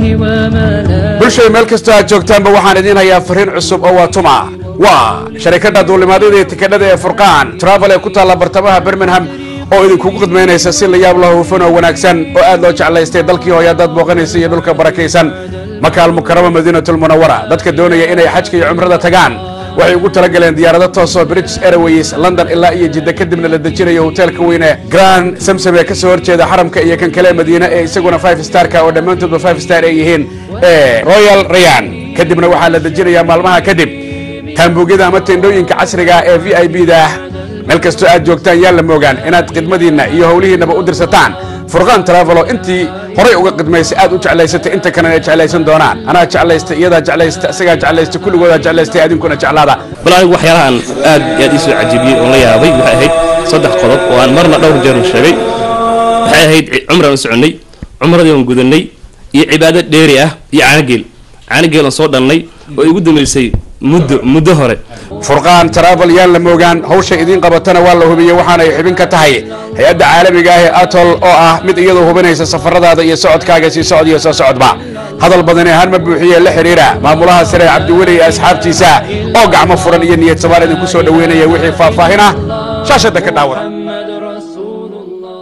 وملا bulshada meel kastoo aad joogtaanba waxaan idiin hayaa fariin cusub oo waa tuma waa sharikadda duulimaadyada iyo tikadhada ee furqaan travel ee ku taalla bartamaha birmingham oo idinkugu khidmaynaysa si la yaab loo hufan oo wanaagsan oo aad loo jeclaystay dalkii hooya dad booqanaysa iyo dhulka barakaysan maka almukarama madiinatul munawara dadka doonaya inay xajka iyo cumrada tagaan waxay ugu talagaleen diyaarado toosoo british airways london ilaa iyo jidda kadibna la dejinayo hoteelka weyne grand samsam ee ka soo horjeeda xaramka iyo kan kale madiine ee isaguna five starka oo dhammaantoodba five star ay yihiin ee royal rayan kadibna waxaa la dejinayaa maalmaha kadib taambuugyada ama tendhooyinka casriga ah ee v i b da meel kastoo aad joogtaan yaa la moogaan inaad khidmadiinna iyo howlihiinnaba u dirsataan furqaan travelo intii horay uga khidmaysay aad u jeclaysatay inta kalena ay jeclaysan doonaan anaa jeclaysta iyadaa jeclaysta isagaa jeclaysta kulligoodaa jeclaystay adinkuna jeclaada bal anigu waxyaalahan aad iyo aad ii soo cajibiyey oon la yaabay waxay ahayd saddex qodob oo aan marna dhowr jeerna sheegay waxay ahayd cumraan u soconnay cumradii oon gudannay iyo cibaado dheeri ah iyo caanogeel caanogeel oon soo dhalnay oo igu dambaysay muddo muddo hore furqaan travel yaan la moogaan hawsha idiin qabatana waa la hubiyey waxaana ay xubin ka tahay hay-adda caalamiga ah ee atol oo ah mid iyadoo hubinaysa safaradaada iyo socodkaaga sii socod iyo soo socodba hadal badani ahaan ma buuxiye la xidhiira maamulaha sare cabdiweli iyo asxaabtiisa oo gacmo furan iyo niyad samaan idinku soo dhoweynaya wixii faahfaahin ah shaashadda ka dhaawada محمد رسول الله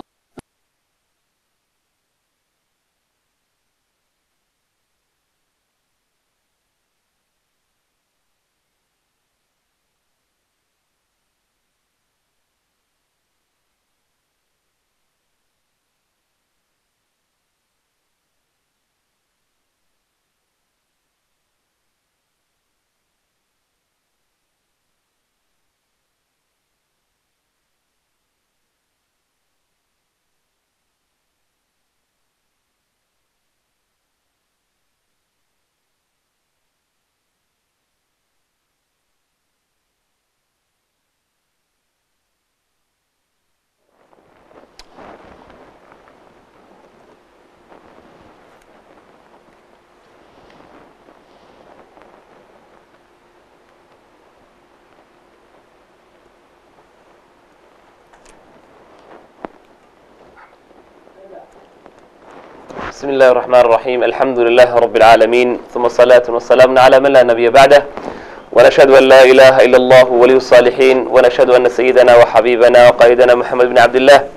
بسم الله الرحمن الرحيم الحمد لله رب العالمين ثم الصلاة والسلام على من لا نبي بعده ونشهد أن لا إله إلا الله ولي الصالحين ونشهد أن سيدنا وحبيبنا وقائدنا محمد بن عبد الله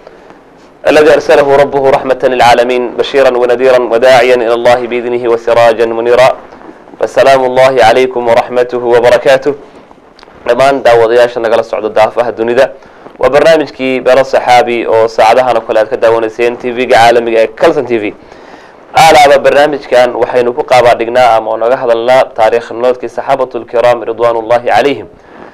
الذي أرسله ربه رحمة للعالمين بشيرا ونذيرا وداعيا إلى الله بإذنه وسراجا منيرا فسلام الله عليكم ورحمته وبركاته dhammaan daawadayaasha nagala socda daafaha dunida waa barnaamijkii beero saxaabi oo saacadahan oo kale aad ka daawanayseen tv-ga caalamiga ee calson t v aalaaba barnaamijkan waxaynu ku qaabaa dhignaa ama oo naga hadalnaa taariikh nolodkii saxaabatu lkiraam ridwan ullahi calayhim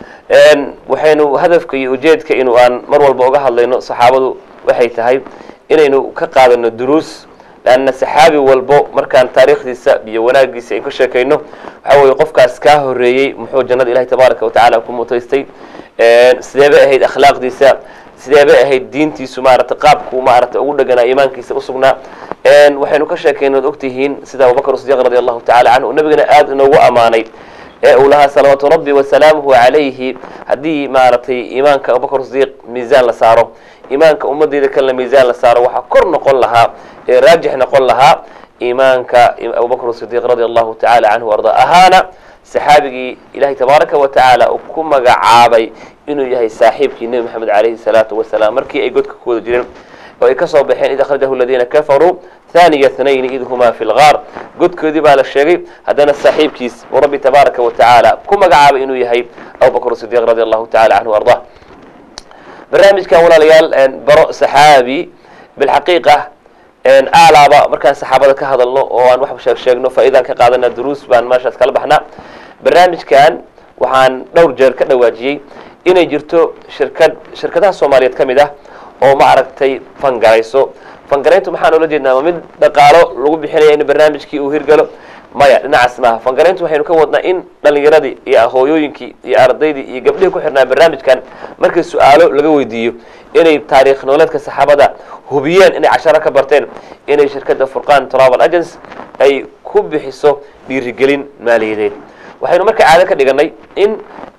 waxaynu hadafka iyo ujeedka inu aan mar walba uga hadlayno saxaabadu waxay tahay inaynu ka qaadano duruus lanna saxaabi walbo markaan taariikhdiisa iyo wanaagiisa aynu ka sheekayno waxa weye qofkaas kaa horeeyey muxuu jannada ilahi tabaaraka watacaala ku mutaystay sidee bay ahayd akhlaaqdiisa sidee bay ahayd diintiisu maarata qaabku maarata ugu dheganaa iimaankiisa usugnaa waxaynu ka sheekayna od ogtihiin sida abubakr sidiq radi allahu tacala canhu nabigana aada inoogu ammaanay ee uu lahaa salawaatu rabbi wasalaamuhu calayhi haddii maaragtay iimaanka abubakr sidiiq miisaan la saaro iimaanka ummadeyda kalena miisaan la saaro waxaa kor noqon lahaa ee raajix noqon lahaa iimaanka abubakr sidiiq radi allahu tacala canhu arda ahaana saxaabigii ilahay tabaaraka wa tacaala uu ku magacaabay inuu yahay saaxiibkii nebi maxamed calayhi salaatu wasalaam markii ay godka ku wada jireen oo ay ka soo baxeen id akhrajahu aladiina kafaruu thaniya thnayni id humaa fi lgaar godkoodii baa la sheegay haddana saaxiibkiis uu rabbi tabaaraka wa tacaala ku magacaabay inuu yahay abubakr sidiiq radi allahu tacala canhu arda barnaamijkan walaalayaal baro saxaabi bilxaqiiqa aalaaba markaan saxaabada ka hadalno oo aan wax sheeg sheegno faa'iidaan ka qaadana duruus baan meeshaas kala baxnaa barnaamijkan waxaan dhowr jeer ka dhawaajiyey inay jirto shirkad shirkadaha soomaaliyeed ka mid ah oo ma aragtay fangarayso fangarayntu maxaan oola jeednaa ma mid dhaqaalo lagu bixinaya in barnaamijkii uu hirgalo maya dhinacaas maaha fangarayntu waxaynu ka wadnaa in dhalinyaradii iyo hooyooyinkii iyo ardaydii iyo gabdhihii ku xirnaa barnaamijkan markii su-aalo laga weydiiyo inay taariikh nololeedka saxaabada hubiyeen inay casharo ka barteen inay shirkadda furqan travel agents ay ku bixiso dhiirigelin maaliyadeed waxaynu marka caado ka dhiganay in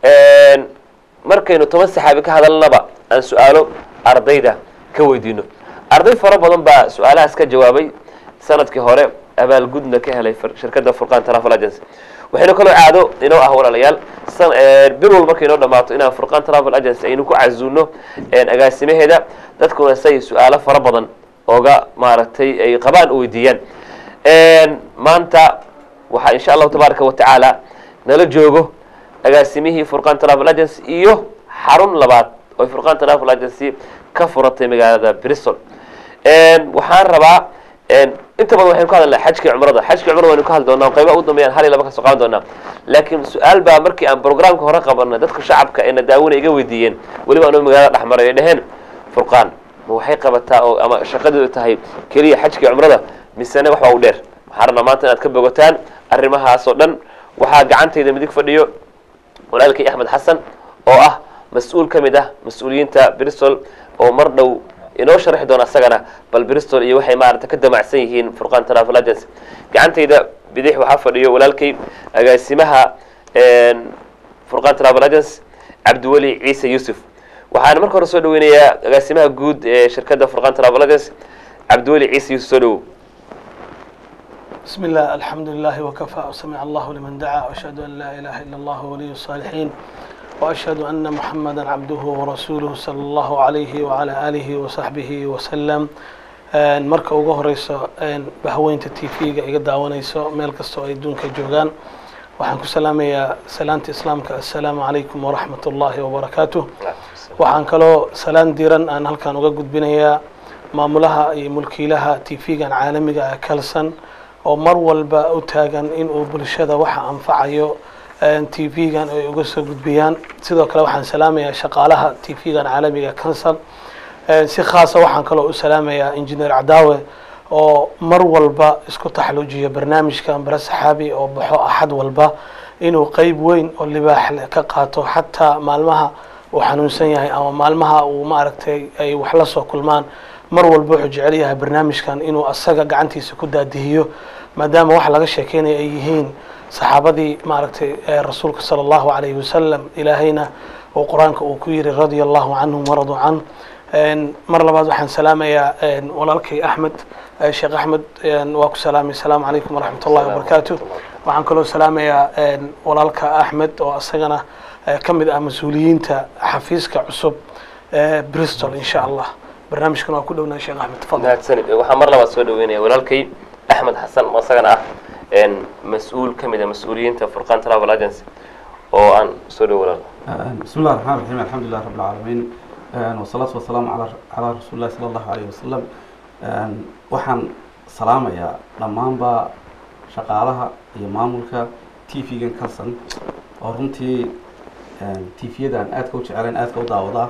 markaynu toban saxaabi ka hadalnaba aan su-aalo ardayda ka weydiino arday fara badan baa su-aalahaas ka jawaabay sanadkii hore abaalgudna ka helay fir- shirkadda furqaan travel agency waxaynu kaloo caado inoo ah walaalayaal san- een, bil walba markay inoo dhammaato inaan furqaan travel agency aynu ku casuuno een, agaasimaheeda dadkuna say su-aalo fara badan ooga maaragtay ay qabaan oo weydiiyaan Een, maanta waxaa insha allahu tabaaraka wa tacaala nala joogo agaasimihii furqaan travel agency iyo xarun labaad oo furqaan travel agency ka furatay magaalada bristol Een, waxaan rabaa een, inta badan waxaynu ka hadalnaa xajkii cumrada xajkii cumrada waynu ka hadli doonaa oo qaybaha ugu dambeeyaan hal iyo laba kasoo qaadan doonaa laakiin su-aal baa markii aan programka hore qabanay dadka shacabka ee na daawina iga weydiiyeen weliba anuu magaalada dhex maray ay dheheen furqaan ma waxay qabataa oo ama shaqadeedu tahay keliya xajkii cumrada misene wax waa u dheer waxaan rabnaa maanta inaad ka bogataan arrimahaas oo dhan waxaa gacantayda midig fadhiyo walaalkay axmed xasan oo ah mas-uul ka mid ah mas-uuliyiinta bristol oo mar dhow inoo sharxi doona asagana bal bristol iyo waxay maarata ka damacsan yihiin furqaan travel agency gacantayda bidix waxaa fadhiyo walaalkay agaasimaha een, furqaan travel agency cabdiweli ciise yuusuf waxaan marka hore soo dhaweynayaa agaasimaha guud ee shirkadda furqaan travel agency cabdiweli ciise yuusuf soo dhawow بسم الله الحمد لله وكفى وسمع الله لمن دعا وأشهد أن لا إله إلا الله ولي الصالحين وأشهد أن محمدا عبده ورسوله صلى الله عليه وعلى آله وصحبه وسلم Een, marka ugu horeyso een, bahweynta t v-ga iga daawanayso meel kastoo ay duunka joogaan waxaan ku salaamayaa salaanta islaamka assalaamu calaykum waraxmat ullaahi wabarakaatuh waxaan kaloo salaan diran aan halkan uga gudbinayaa maamulaha iyo mulkiilaha t v-gan caalamiga ah kalsan oo mar walba u taagan inuu bulshada waxa anfacayo t v-gan ay uga soo gudbiyaan sidoo kale waxaan salaamayaa shaqaalaha t v-gan caalamiga kansal si khaasa waxaan kaloo u salaamayaa injineer cadaawe oo mar walba isku taxluujiya barnaamijkan bare saxaabi oo baxo axad walba inuu qeyb weyn oo libaax leh ka qaato xataa maalmaha uu xanuunsan yahay ama maalmaha uu maaragtay ay wax la soo kulmaan mar walba wuxuu jecel yahay barnaamijkan inuu asaga gacantiisa ku daadihiyo maadaama wax laga sheekeynaya ay yihiin saxaabadii maaragtay ee rasuulka sala allahu calayhi wasalam ilaahayna uu qur-aanka uu ku yiri radia allahu canhum waraduu can Een, mar labaad waxaan salaamayaa een, walaalkay axmed eh, sheekh axmed een, waa ku salaamay asalaamu calaykum waraxmat ullahi wabarakaatu waxaan kaloo salaamayaa een, walaalka axmed oo isagana eh, ka mid ah mas-uuliyiinta xafiiska cusub ee bristol insha allah barnaamijkan waa ku dhownaa sheekh axmed fadl mahadsanid waxaan mar labaad soo dhaweynaya walaalkay axmed xasan oo isagana ah een, mas-uul ka mid a mas-uuliyiinta furqaan travel agency oo aan soo dhawo walaal بسم الله الرحمن الرحيم الحمد لله رب العالمين والصلاة والسلام على على رسول الله صلى الله عليه وسلم waxaan salaamayaa dhammaanba shaqaalaha iyo maamulka t v-gan kalsan oo runtii t v-yadan aadka u jecelayn aadka u daawadaa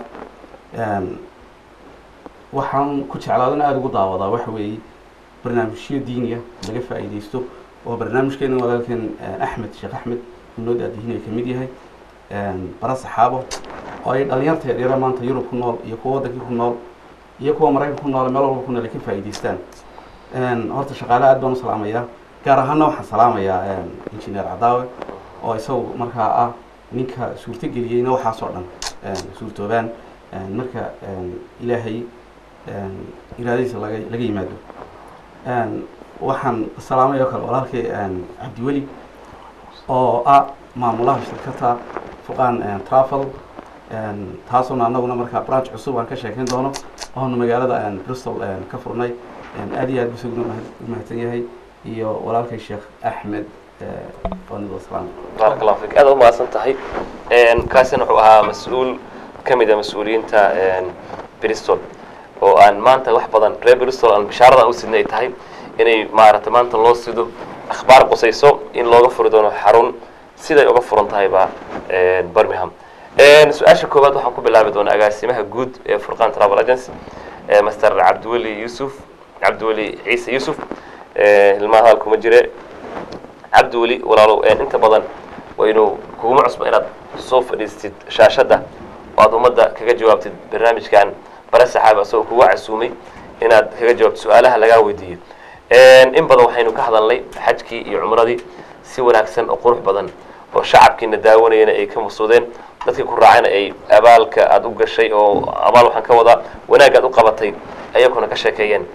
waxaan ku jeclaadana aada ugu daawadaa waxa weeye barnaamijyo diiniya laga faa'iidaysto oo barnaamijkeena walaalkeen axmed sheekh axmed inoo daadihinaya ka mid yahay bara saxaabo oo ay dhalinyarta yaryara maanta yurub ku nool iyo kuwa waddankii ku nool iyo kuwa maraykanka ku nool meel walba ku nool ay ka faa'iidaystaan horta shaqaale aad baan u salaamayaa gaar ahaana waxaan salaamayaa injineer cadaawe oo isagu markaa ah ninka suurtogeliyeyna waxaas oo dhan suurtoobaan marka ilaahay iraadadiisa laga laga yimaado waxaan salaamaya oo kale walaalkay cabdiweli oo ah maamulaha shirkadda fuqaan travel taasuna anaguna markaa branch cusub aan ka sheekeyn doono oonu magaalada bristol ka furnay aad iyo aad buu isaguna u mahadsan yahay iyo walaalkay sheekh axmed oonid wasalaam baarak allahu fik aad u mahadsan tahay kaasina wuxuu ahaa mas-uul ka mid a mas-uuliyiinta bristol oo aan maanta wax badan reer bristol aan bishaaradan u sidnay ay tahay inay maaragtay maanta loo sido akhbaar qusayso in looga furi doono xarun siday uga furan tahayba birmingham su-aasha koowaad waxaan ku bilaabi doonaa agaasimaha guud ee furqaan travel agency master cabdiweli yuusuf cabdiweli ciise yuusuf hilmaha hadal kuma jire cabdiweli walaalow inta badan waynu kuguma cusba inaad soo fadhiistid shaashadda oo aad ummadda kaga jawaabtid barnaamijkan bare saxaabi asagoo kuga casuumay inaad kaga jawaabtid su-aalaha lagaa weydiiyo in badan waxaynu ka hadalnay xajkii iyo cumradii si wanaagsan oo qurux badan oo shacabkiina daawanayana ay ka masuudeen dadkii ku raacayna ay abaalka aada u gashay oo abaal waxaan ka wadaa wanaag aad u qabatay ayakuna ka sheekeeyeen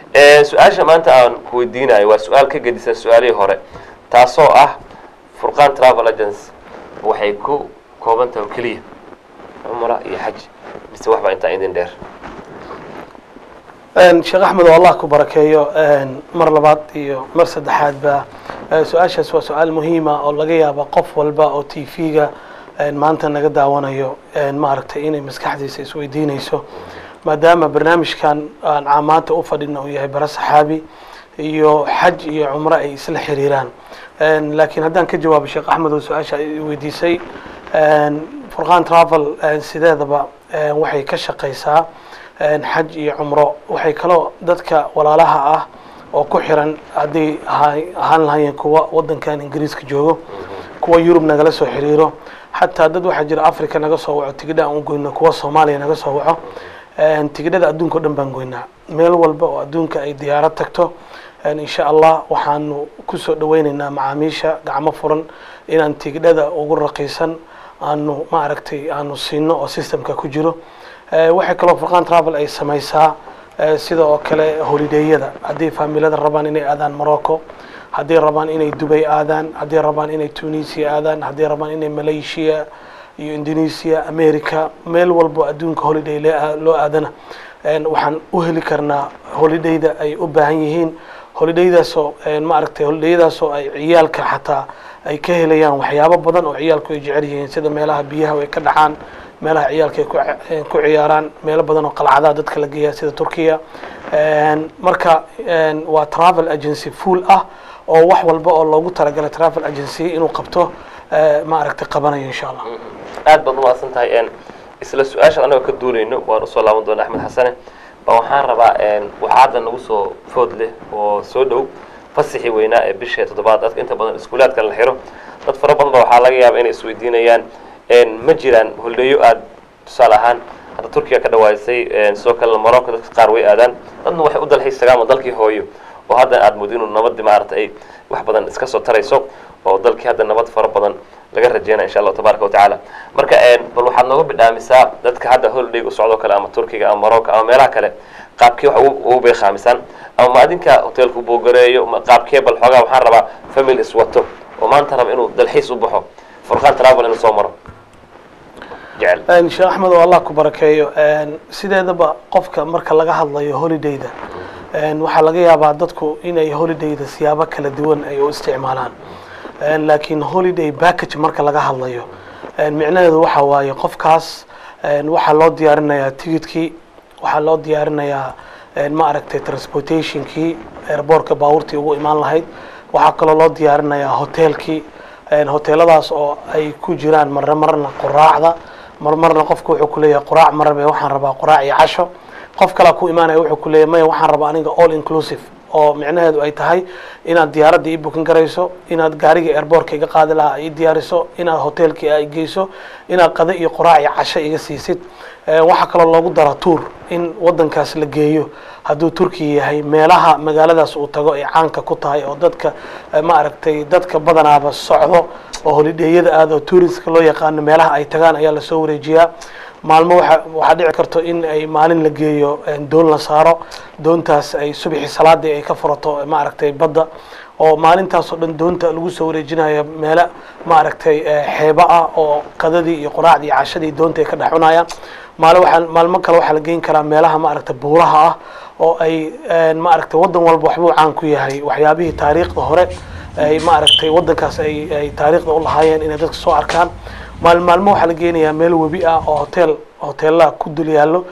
su-aasha maanta aan ku weydiinayo waa su-aal ka gedisan su-aalihii hore taasoo ah furqaan travel agency waxay ku kooban tahay oo keliya cumra iyo xaj mise waxbaa intaa idin dheer sheekh axmed oo allah ku barakeeyo mar labaad iyo mar saddexaadba su-aashaas waa su-aal muhiima oo laga yaaba qof walba oo t v-ga maanta naga daawanayo maaragtay inay maskaxdiisa isweydiinayso maadaama barnaamijkan aan caamaanta u fadhina uu yahay bara saxaabi iyo xaj iyo cumro ay isla xiriiraan laakiin haddaan ka jawaabo sheekh axmed oo su-aasha ay weydiisay furqaan travel sideedaba waxay ka shaqaysaa xaj iyo cumro waxay kaloo dadka walaalaha ah oo ku xiran hadday ahaan lahaayeen kuwa wadankan ingiriiska joogo kuwa yurub nagala soo xiriiro xataa dad waxaa jira africa naga soo waco tigidha aan u goyno kuwa soomaaliya naga soo waco tigidhada adduunka o dhan baan goynaa meel walba oo adduunka ay diyaarad tagto insha allah waxaanu kusoo dhaweyneynaa macaamiisha gacmo furan inaan tigidhada ugu raqiisan aanu ma aragtay aanu siino oo systemka ku jiro waxay kaloo furqaan travel ay samaysaa sida oo kale holidayada haddii faamilada rabaan inay aadaan morocco hadday rabaan inay dubay aadaan hadday rabaan inay tunisia aadaan hadday rabaan inay malaysia iyo indonesia america meel walbo adduunka holiday loo aadana waxaan u heli karnaa holidayda ay u baahan yihiin holidaydaasoo ma aragtay holidayadaasoo ay ciyaalka xataa ay ka helayaan waxyaabo badan oo ciyaalku ay jecel yihiin sida meelaha biyaha ay ka dhacaan meelaha ciyaalka ay ku ciyaaraan meelo badan oo qalcadaha dadka la geeya sida turkiya marka waa travel agency full ah oo wax walba oo loogu talagalay travel agency inuu qabto ma aragtay qabanayo insha allah aad baad umahadsan tahay isla su-aashan anagoo ka duulayno waan usoo laaban doona axmed xasane ba waxaan rabaa waxaa hadda nagu soo food leh oo soo dhow fasixii weynaa ee bisha toddobaad dadka inta badan iskuulaadka la xiro dad fara badan ba waxaa laga yaaba inay isweydiinayaan ma jiraan holdeeyo aad tusaale ahaan hadda turkiga ka dhawaysay sidoo kalena morocco dadka qaar way aadaan dadna waxay u dalxiisagaan oo dalkii hooyo oo hadda aad moodo inuu nabadii maarata ay wax badan iska soo tarayso oo dalkii hadda nabad fara badan laga rajeynaya insha allahu tabaaraka watacaala marka bal waxaad nooga bidhaamisaa dadka hadda holiday u socdo kale ama turkiga ama morocco ama meelaha kale qaabkee wax ugu beeqaamisaan ama ma adinka hoteelku boogareeyo qaabkee bal xoogaa waxaan rabaa family iswato oo maanta raba inuu dalxiis u baxo furqaan travel inuu soo maro jecel sheekh axmed oo allah ku barakeeyo sideedaba qofka marka laga hadlayo holidayda waxaa laga yaabaa dadku inay holidayda siyaabo kala duwan ay u isticmaalaan laakiin holiday package marka laga hadlayo micnaheedu waxa waaye qofkaas waxaa loo diyaarinayaa tigidkii waxaa loo diyaarinayaa ma aragtay transportationkii airbortka baabuurtii ugu imaan lahayd waxaa kaloo loo diyaarinayaa hoteelkii hoteeladaas oo ay ku jiraan marna marna quraacda mar marna qofku wuxuu kuleeyahay quraac marabe waxaan rabaa quraac iyo casho qof kalea ku imaanaya wuxuu kuleeyahay maya waxaan rabaa aniga all inclusive oo micnaheedu ay tahay inaad diyaaradda ii bukin garayso inaad gaarigii airbortka iga qaadi lahaa ii diyaariso inaad hoteelkii ay geyso inaad qado iyo quraac iyo casho iga siisid waxaa kaloo loogu dara tuur in wadankaas la geeyo hadduu turkiya yahay meelaha magaaladaas uu tago ay caanka ku tahay oo dadka ma aragtay dadka badanaaba socdo oo holidheeyada aad oo tuuriska loo yaqaano meelaha ay tagaan ayaa lasoo wareejiyaa maalmo waa waxaa dhici karto in ay maalin la geeyo doon la saaro doontaas ay subixii salaadii ay ka furato ma aragtay badda oo maalintaas oo dhan doonta lagu soo wareejinayo meelo ma aragtay xeebo ah oo qadadii iyo quraacdii iyo cashadii doonta ay ka dhex cunayaan maalo waxaa maalmo kale waxaa la geyn karaa meelaha ma aragtay buuraha ah oo ay ma aragtay waddan walba waxbuu caan ku yahay waxyaabihii taariikhda hore ay ma aragtay waddankaas ay ay taariikhda u lahaayeen inay dadka soo arkaan maal maalmo waxaa la geenayaa meel webi ah oo hotel hoteelaha ku dul yaallo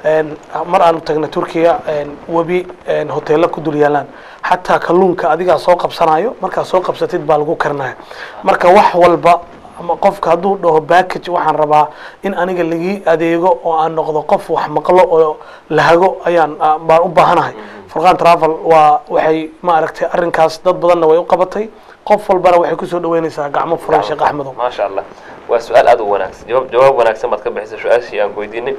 mar aanu tagna turkiya webi hoteella ku dul yaalaan xataa kalluunka adigaa soo qabsanayo markaa soo qabsatid baa lagu karinaya marka wax walba ama qofka hadduu dhaho backage waxaan rabaa in aniga lagii adeego oo aan noqdo qof wax maqlo oo lahago ayaan baan u baahanahay furqaan travel waa waxay ma aragtay arrinkaas dad badanna way u qabatay qof walbana waxay kusoo dhaweynaysaa gacmo furan sheekh axmedow maasha allah waa su-aal aad u wanaagsan jawaab jawaab wanaagsan baad ka bixisay su-aashii aan ku weydiinay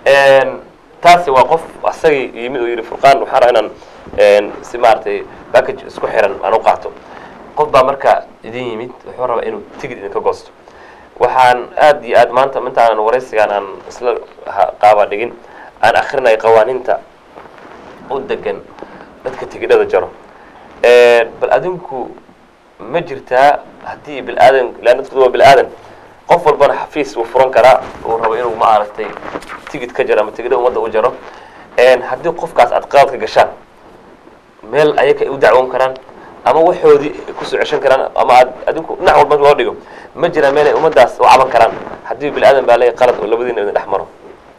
taasi waa qof asagii yimid oo yidhi furqaan waxaan rabaa inaan si maaragtay package isku xiran aan u qaato qof baa marka idin yimid wuxuu rabaa inuu tigid idinka goosto waxaan aad iyo aad maanta intaanan waraysigaan aan isla qaaba dhigin aan akrinay qawaaniinta u degan dadka tigidhada jaro bal adinku ma jirtaa haddii bilaadan lan dadku waa bilaadan qof walbana xafiis uu furan karaa uu rabo inuu maaragtay tigid ka jaro ama tigidha ummadda u jaro haddii qofkaas aad qalad ka gashaan meel ayaga ay u dacwoon karaan ama waxoodii kusoo ceshan karaan ama aad adinku dhinac walba loo dhigo ma jiraa meel ay ummaddaas u caban karaan haddii bilaadan baa leeyahay qalad oo labadiina idin dhex maro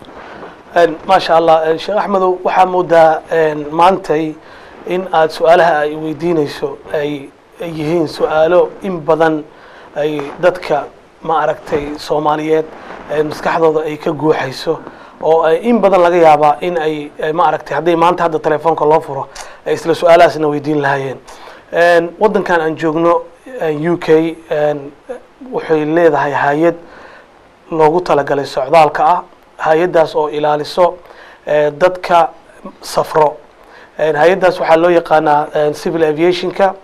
maasha allah sheekh axmedow waxaa moodaa maantay in aad su-aalaha ay weydiinayso ay yihiin su-aalo in badan ay dadka ma aragtay soomaaliyeed maskaxdooda ay ka guuxayso oo in badan laga yaabaa in ay ma aragtay hadday maanta hadda telefoonka loo furo ay isla su-aalahaasna weydiin lahaayeen waddankan aan joogno u k waxay leedahay hay-ad loogu talagalay socdaalka ah hay-addaas oo ilaaliso dadka safro hay-addaas waxaa loo yaqaanaa civil aviationka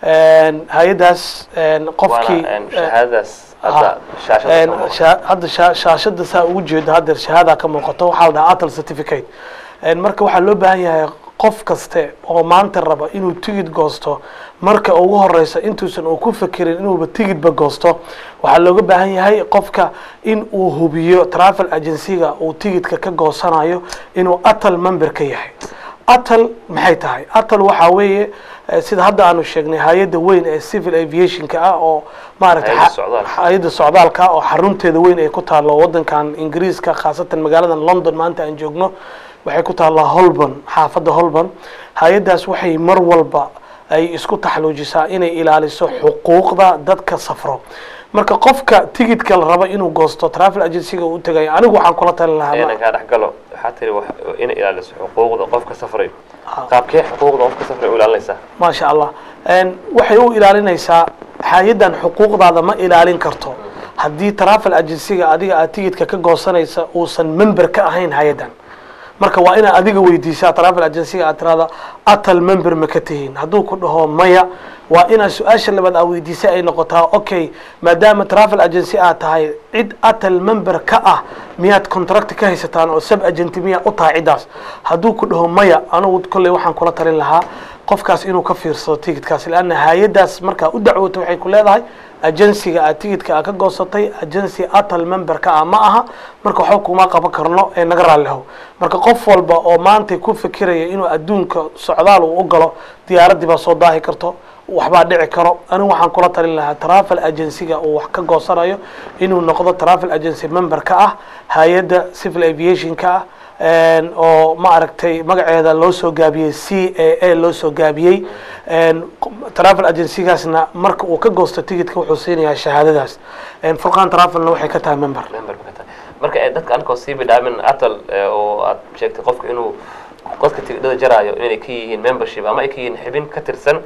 hay-addaas qofkii shahaadadaas hadda shaashada ka muuqata. hadda sha- shaashada saa ugu jeedo hadda shahaada ka muuqato waxaa la dhahaa atal certificate marka waxaa loo baahan yahay qof kaste oo maanta raba inuu tigid goosto marka ugu horeysa intuusan uu ku fekerin inuuba tigidba goosto waxaa looga baahan yahay qofka in uu hubiyo travel agencyga uu tigidka ka goosanayo inuu atal member ka yahay atal maxay tahay atal waxaa weeye eh, sida hadda aanu sheegnay hay-adda weyn ee civil aviationka ah oo maaragtay Hay-adda xa- socdaalka. hay-adda socdaalka oo xarunteeda weyn ay ku taalo wadankan ingiriiska khaasatan magaalada london maanta aan joogno waxay ku taallaa holborn xaafadda holborn hay-addaas waxay mar walba ay isku taxluujisaa inay ilaaliso xuquuqda dadka safro marka qofka tigidka la rabo inuu goosto travel agencyga uu tagayo anigu waxaan kula talin lahaa inaan ma- kaa dhex galo waxaa tiri wax- inay ilaaliso xuquuqda qofka safray Ha. qaabkee xuquuqda qofka safray u ilaalinaysaa maasha allah En, waxay u ilaalinaysaa hay-addan xuquuqdaada ma ilaalin karto haddii travel agencyga adiga aad tigidka ka goosanaysa uusan member ka ahayn hay-addan marka waa inaad adiga weydiisaa travel agencyga aad tirahda atal member ma ka tihiin hadduu ku dhaho maya waa inaad su-aasha labaad aad weydiisay ay noqotaa okay maadaama travel agency aad tahay cid atal member ka ah miyaad contract ka haysataan oo sub agent miyaa u tahay ciddaas hadduu ku dhaho maya anugu kolley waxaan kula talin lahaa qofkaas inuu ka fiirsado tigidkaas lanna hay-addaas markaa u dacwoota waxay ku leedahay agensiga aad tigidka aad ka goosatay agency atal memberka ah ma aha marka waxba kuma qaban karno ee naga raallihow marka qof walba oo maanta ku fikiraya inuu adduunka socdaal uu u galo diyaaraddii baa soo daahi karto waxbaa dhici karo anigu waxaan kula talin lahaa travel agencyga uu wax ka goosanayo inuu noqdo travel agency member ka ah hay-adda civil aviationka ah En, oo ma aragtay magaceeda loo soo gaabiyey c a a loo soo gaabiyey En, travel agencygaasna marka uu ka goosto tigidka wuxuu siinayaa shahaadadaas En, furqan travelna waxay ka tahay member member ma ka tahay marka ee dadka ankoo sii bidhaamin atal ee, oo aad sheegtay qofka inuu dadka tigidhada jaraayo inay ka yihiin membership ama ay ka yihiin xibin ka tirsan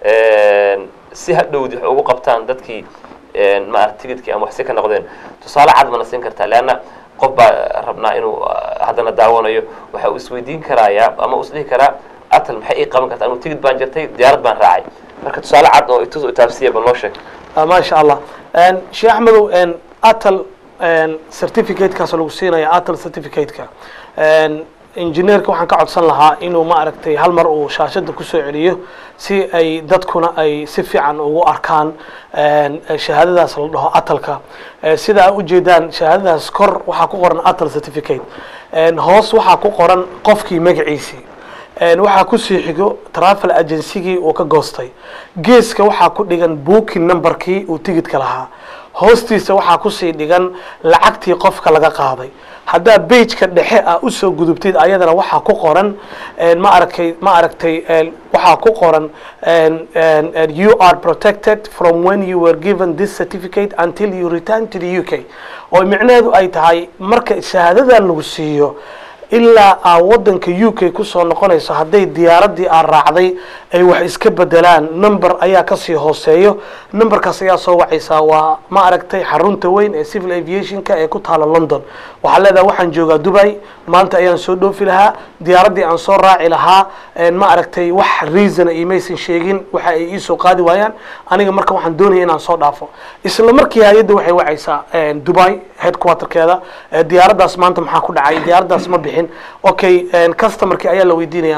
een, si hadhowdi wax ugu qabtaan dadkii een, maarata tigidkii ama waxsi ka noqdeen tusaale cad mana siin kartaa leanna qof baa rabnaa inuu ah, haddana daawanayo waxa uu isweydiin karayaa ama uu isdhihi karaa atal maxay ii qaban kartaa anuu tigid baan jartay diyaarad baan raacay marka tusaale cad oo itus itaabsiya ba noo sheeg Ah, maasha allah En, sheekh axmedow en, atal en, certificatekaas lagu siinaya atal certificateka En, engineerka waxaan ka codsan lahaa inuu ma aragtay hal mar uu shaashada kusoo celiyo si ay dadkuna ay si fiican ugu arkaan en, shahaadadaas la dhaho atalka Eh, sida ay ujeedaan shahaadadaas kor waxaa ku qoran atal certificate En, hoos waxaa ku qoran qofkii magaciisii En, waxaa kusii xigo travel agencygii uu ka goostay geeska waxaa ku dhigan booking numberkii uu tigidka lahaa hoostiisa waxaa kusii dhigan lacagtii qofka laga qaaday haddaa bageka dhexe ah usoo gudubtid ayadana waxaa ku qoran en, ma aragtay ma aragtay en, waxaa ku qoran en, en, en, you are protected from when you were given this certificate until you return to the uk oo micnaheedu ay tahay marka shahaadadan lagu siiyo ilaa aa wadanka u k kusoo noqonayso hadday diyaaraddii aa raacday ay wax iska bedelaan number ayaa kasii hooseeyo numberkaas ayaa soo wacaysaa waa ma aragtay xarunta weyn ee civil aviationka ee ku taala london waxaa leedahay waxaan joogaa dubai maanta ayaan soo dhoofi lahaa diyaaraddii aan soo raaci lahaa en ma aragtay wax reason imaysan sheegin waxa ay iisoo qaadi waayaan aniga marka waxaan doonaya inaan soo dhaafo isla markii hay-adda waxay wacaysaa en, dubai headquarterkeeda eh, diyaaraddaas maanta maxaa ku dhacay diyaaraddaas ma bixin okay en, customerkii ayaa la weydiinaya ma-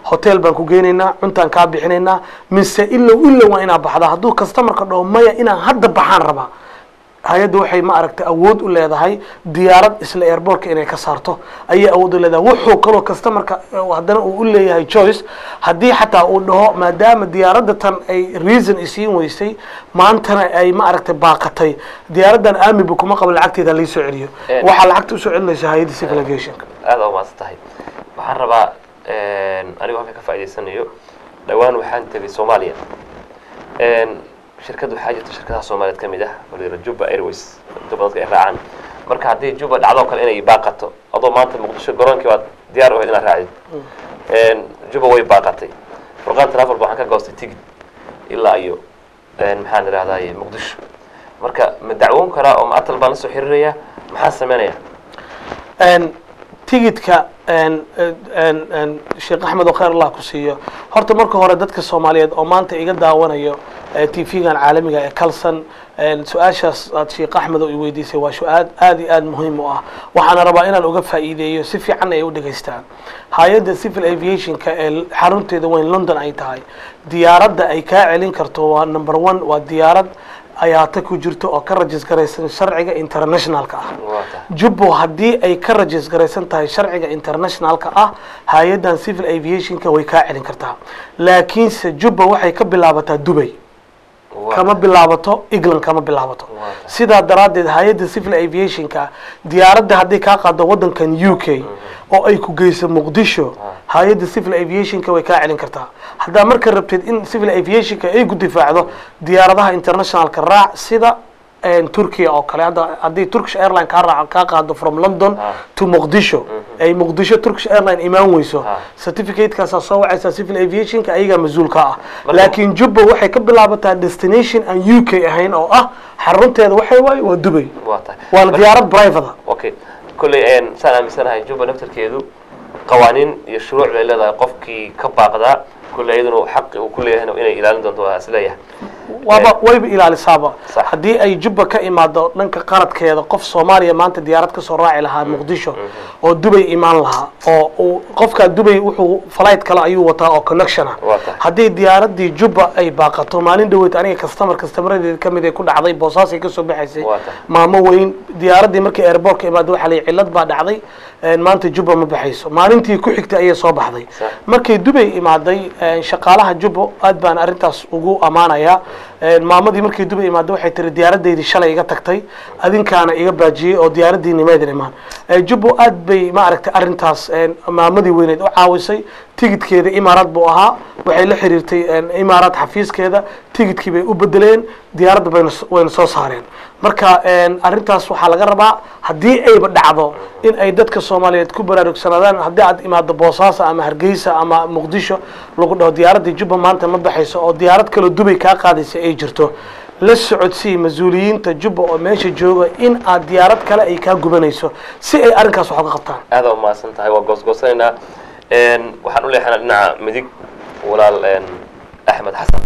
hotel baan ku geynaynaa cuntaan kaa bixinaynaa mise ilow ilow waa inaa baxdaa hadduu customerka dhaho maya inaan hadda baxaan rabaa hay-adda waxay ma aragtay awood u leedahay diyaarad isla airbortka inay ka saarto ayay awood u leedahay wuxuu kaloo customerka eh, haddana uu u leeyahay choice haddii xataa uu dhaho maadaama diyaaradda tan ay reason isiin weysay maantana ay ma aragtay baaqatay diyaaraddan aamibu kuma qabo lacagteeda lai soo celiyo Eh. waxaa lacagta usoo celinaysa hay-adda civil aviationka aada aa umahadsan tahay waxaan rabaa anigoo halka ka faa'idaysanayo dhowaan waxaan tegay soomaaliya shirkad waxaa jirta shirkadaha soomaaliyeed ka mid ah oo la yidhaha juba airways juba dadka ay raacaan marka haddii juba dhacdo kale inay baaqato adoo maanta muqdisho garoonkii baad diyaar u ahayd inaad raacdid juba way baaqatay furqaan travel ba waxaan ka goostay tigid ilaa iyo maxaan idhahdaye muqdisho marka ma dacwoon karaa oo ma atal baan la soo xiriiraya maxaan sameynaya n tigidka n n n sheekh axmed oo khayr allah ku siiyo horta marka hore dadka soomaaliyeed oo maanta iga daawanayo t v-gan caalamiga ee calson su-aashaas aad sheekh axmed oo i weydiisay waa su-aal aad iyo aad muhiim u ah waxaana rabaa inaan uga faa'iideeyo si fiican ay u dhegaystaan hay-adda civil aviationka ee xarunteeda weyn london ay tahay diyaaradda ay kaa celin karto waa number one waa diyaarad ayaata ku jirto oo ka rajis garaysan sharciga internationalka ah waa tahay jubbo haddii ay ka rajis garaysan tahay sharciga internationalka ah hay-addan civil aviationka way kaa celin kartaa laakiinse jubba waxay ka bilaabataa dubay Waa kama tahay. bilaabato england kama bilaabato Waa tahay. sidaa daraaddeed hay-adda civil aviationka diyaaradda hadday kaa qaado waddankan u k oo ay ku geyso muqdisho hay-adda civil aviationka way kaa celin kartaa haddaa marka rabteed in civil aviationka ay ku difaacdo diyaaradaha internationalka raac sida turkiya oo kale hadda haddii turkish airline kaa raac kaa qaado from london Ah. to muqdisho ay muqdisho turkish airline imaan weyso Ah. certificatekaasa soo wacaysa civil aviationka ayagaa mas-uulka ah Marka- laakiin jubba waxay ka bilaabataa destination aan u k ahayn oo ah xarunteeda waxay waaye waa dubay waa tahay waana Marka- diyaarad private okay kolley een, saan aaminsanahay juba naftarkeedu qawaaniin iyo shuruuc bay leedahay qofkii ka baaqdaa kolley iyaduna xaqi uu ku leeyahayna inay ilaalin doonto waa isleeyahay waaba wayba ilaalisaaba Sax. haddii ay jubba ka imaado dhanka qaradkeeda qof soomaaliya maanta diyaarad kasoo raaci lahaa muqdisho oo dubay imaan lahaa oo uu qofkaa dubay wuxuu flight kale ayuu wataa oo connection ah Waa tahay. haddii diyaaradii jubba ay baaqato maalin dhaweyd aniga customer customeradeeda kamid ay ku dhacday boosaasay kasoo baxaysay Waa tahay. maamo weyn diyaaradii markii airportka imaado waxaa layihi cillad baa dhacday een, maanta jubba ma baxayso maalintii ku xigtay ayay soo baxday Sax. markay dubay imaaday een, shaqaalaha jubbo aad baan arrintaas ugu ammaanayaa een, maamadii markay dubay imaaday waxay tiri diyaaradeydii shalay iga tagtay adinkaana iga baajiyey oo diyaaradii nimeedin imaan Ee, jubbo aad bay maaragtay arrintaas een, maamadii weyneed u caawisay tigidkeeda imaaraad buu ahaa waxay la xiriirtay een, imaaraad xafiiskeeda tigidkii bay u bedeleen diyaaradda bayna s- wayna soo saareen marka een, arrintaas waxaa laga rabaa haddii ayba dhacdo in ay dadka soomaaliyeed ku baraarugsanaadaan haddii aad imaado boosaaso ama hargeysa ama muqdisho lagu dhaho diyaaraddii jubba maanta ma baxayso oo diyaarad kaloo dubay kaa qaadaysa ay jirto la socodsii mas-uuliyiinta jubba oo meesha jooga in aad diyaarad kale ay kaa gubanayso si ay arrinkaas wax uga qabtaan aada umahadsan tahay waa goosgoosanaynaa Een, waxaan u leexanaa dhinaca midig walaal een, axmed xasan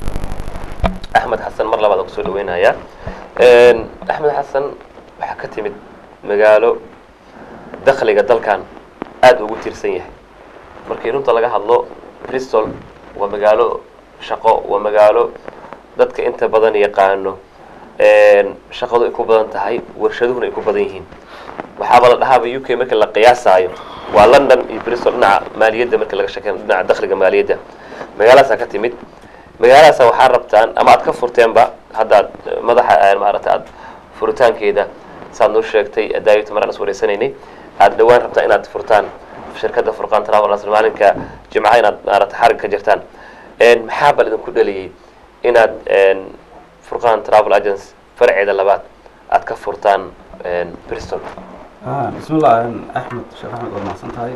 axmed xasan mar labaad aan kusoo dhaweynayaa Een, axmed xasan waxaa ka timid magaalo dakhliga dalkan aada ugu tiirsan yahay markii runta laga hadlo bristol waa magaalo shaqo waa magaalo dadka inta badan yaqaano Een, shaqadu ay ku badan tahay warshaduhuna ay ku badan yihiin waxaaba la dhahaaba u k marka la qiyaasaayo waa london iyo bristol dhinaca maaliyadda marka laga sheekey dhinaca dakhliga maaliyadda magaalahaasaa ka timid magaaladaasa waxaa rabtaan ama aad ka furteenba haddaad madaxa eh, maaragta aad furitaankeeda saad noo sheegtay daayito maraan is wareysanaynay aad dhowaan rabtaan inaad furtaan shirkadda furqaan travel asr maalinka jimcaha inaad maaragta xarig ka jirtaan Een, maxaa bal idinku dhaliyey inaad een, furqaan travel agency farceeda labaad aad ka furtaan een, bristol بسم الله أحمد شيخ أحمد waa mahadsan tahay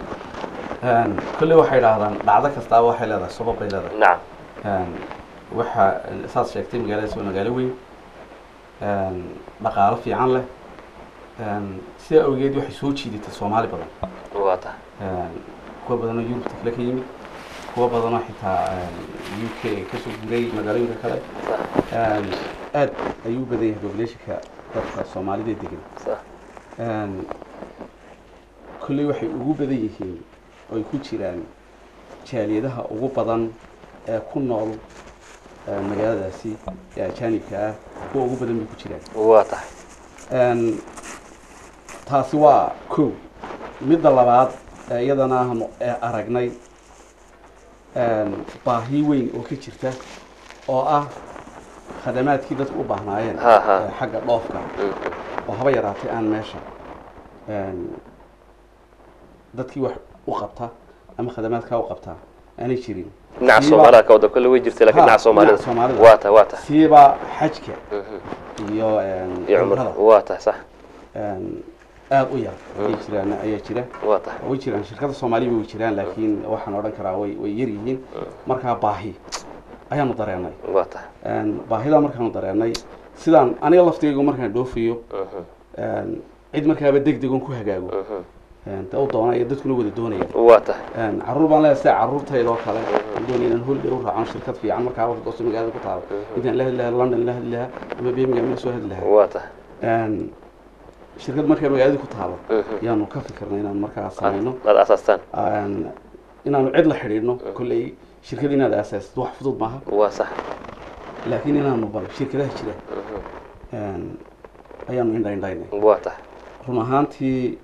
kolley waxay idhaahdaan dhacdo kastaaba waxay leedahay sabab bay leedahay nacam waxa saad sheegtay magaaladaas waa magaalo weyn dhaqaalo fiican leh sidaa awgeed waxay soo jiidatay soomaali badan waa tahay kuwa badanoo yurubta kale ka yimid kuwa badanoo xitaa u k kasoo guuray magaalooyinka kale sax aad ayuu u badan yahay populationka dadka soomaalida degan sax kolley waxay ugu badan yihiin oo ay ku jiraan jaaliyadaha ugu badan ee ku nool eh, magaaladaasi ee ajaanibka ah kuwa ugu badan bay ku jiraan waa tahay Een, taasi waa kow midda labaad ee iyadana aanu ee aragnay een, baahi weyn oo ka jirta oo ah khadamaadkii dadku u baahnaayeen Ha, ha. ee xagga dhoofka oo haba yaraatay aan meesha een, dadkii wax u qabta ama khadamaadkaa u qabta aanay jirin dhinaca Siiba- soomaalida ka wada kolle way jirtay laakiin Ha, dhinaca soomaalida dhinaca Soomaalida. waa tahay waa tahay siiba xajka Mhm. iyo een, iyo cumrada cumrada waa tahay sax een, aad u yar ayay jiraan ayaa jira waa tahay way jiraan shirkada soomaaliya way jiraan laakiin waxaan odhan karaa way way yar yihiin markaa baahi ayaanu dareenay waa tahay Een, baahida markaanu dareenay sidaan aniga laftigaygu markaan dhoofayo Mhm. een, cid markaaba deg degon ku hagaago Mhm. een, dee u doonaya dadkuna wada doonaya waa tahay Een, carruur baan leeyahay sida carruurtayda oo kale aan doonaya inaan holiday u raacan shirkad fiican markaaba goosto magaalada ku taalo intaan la hadli lahaa london la hadli lahaa ama birmingham la soo hadli lahaa waa tahay Een, shirkad markaa magaalada ku taalo Mhm. yaanu ka fikirnay inaan markaa samayno aad asaastaan Een, inaanu cid la xidhiidhno kolley shirkad inaad aasaasid wax fudud maaha waa sax laakiin inaanu bal shirkadaha jira een, ayaanu indhaindhaynay waa tahay run ahaantii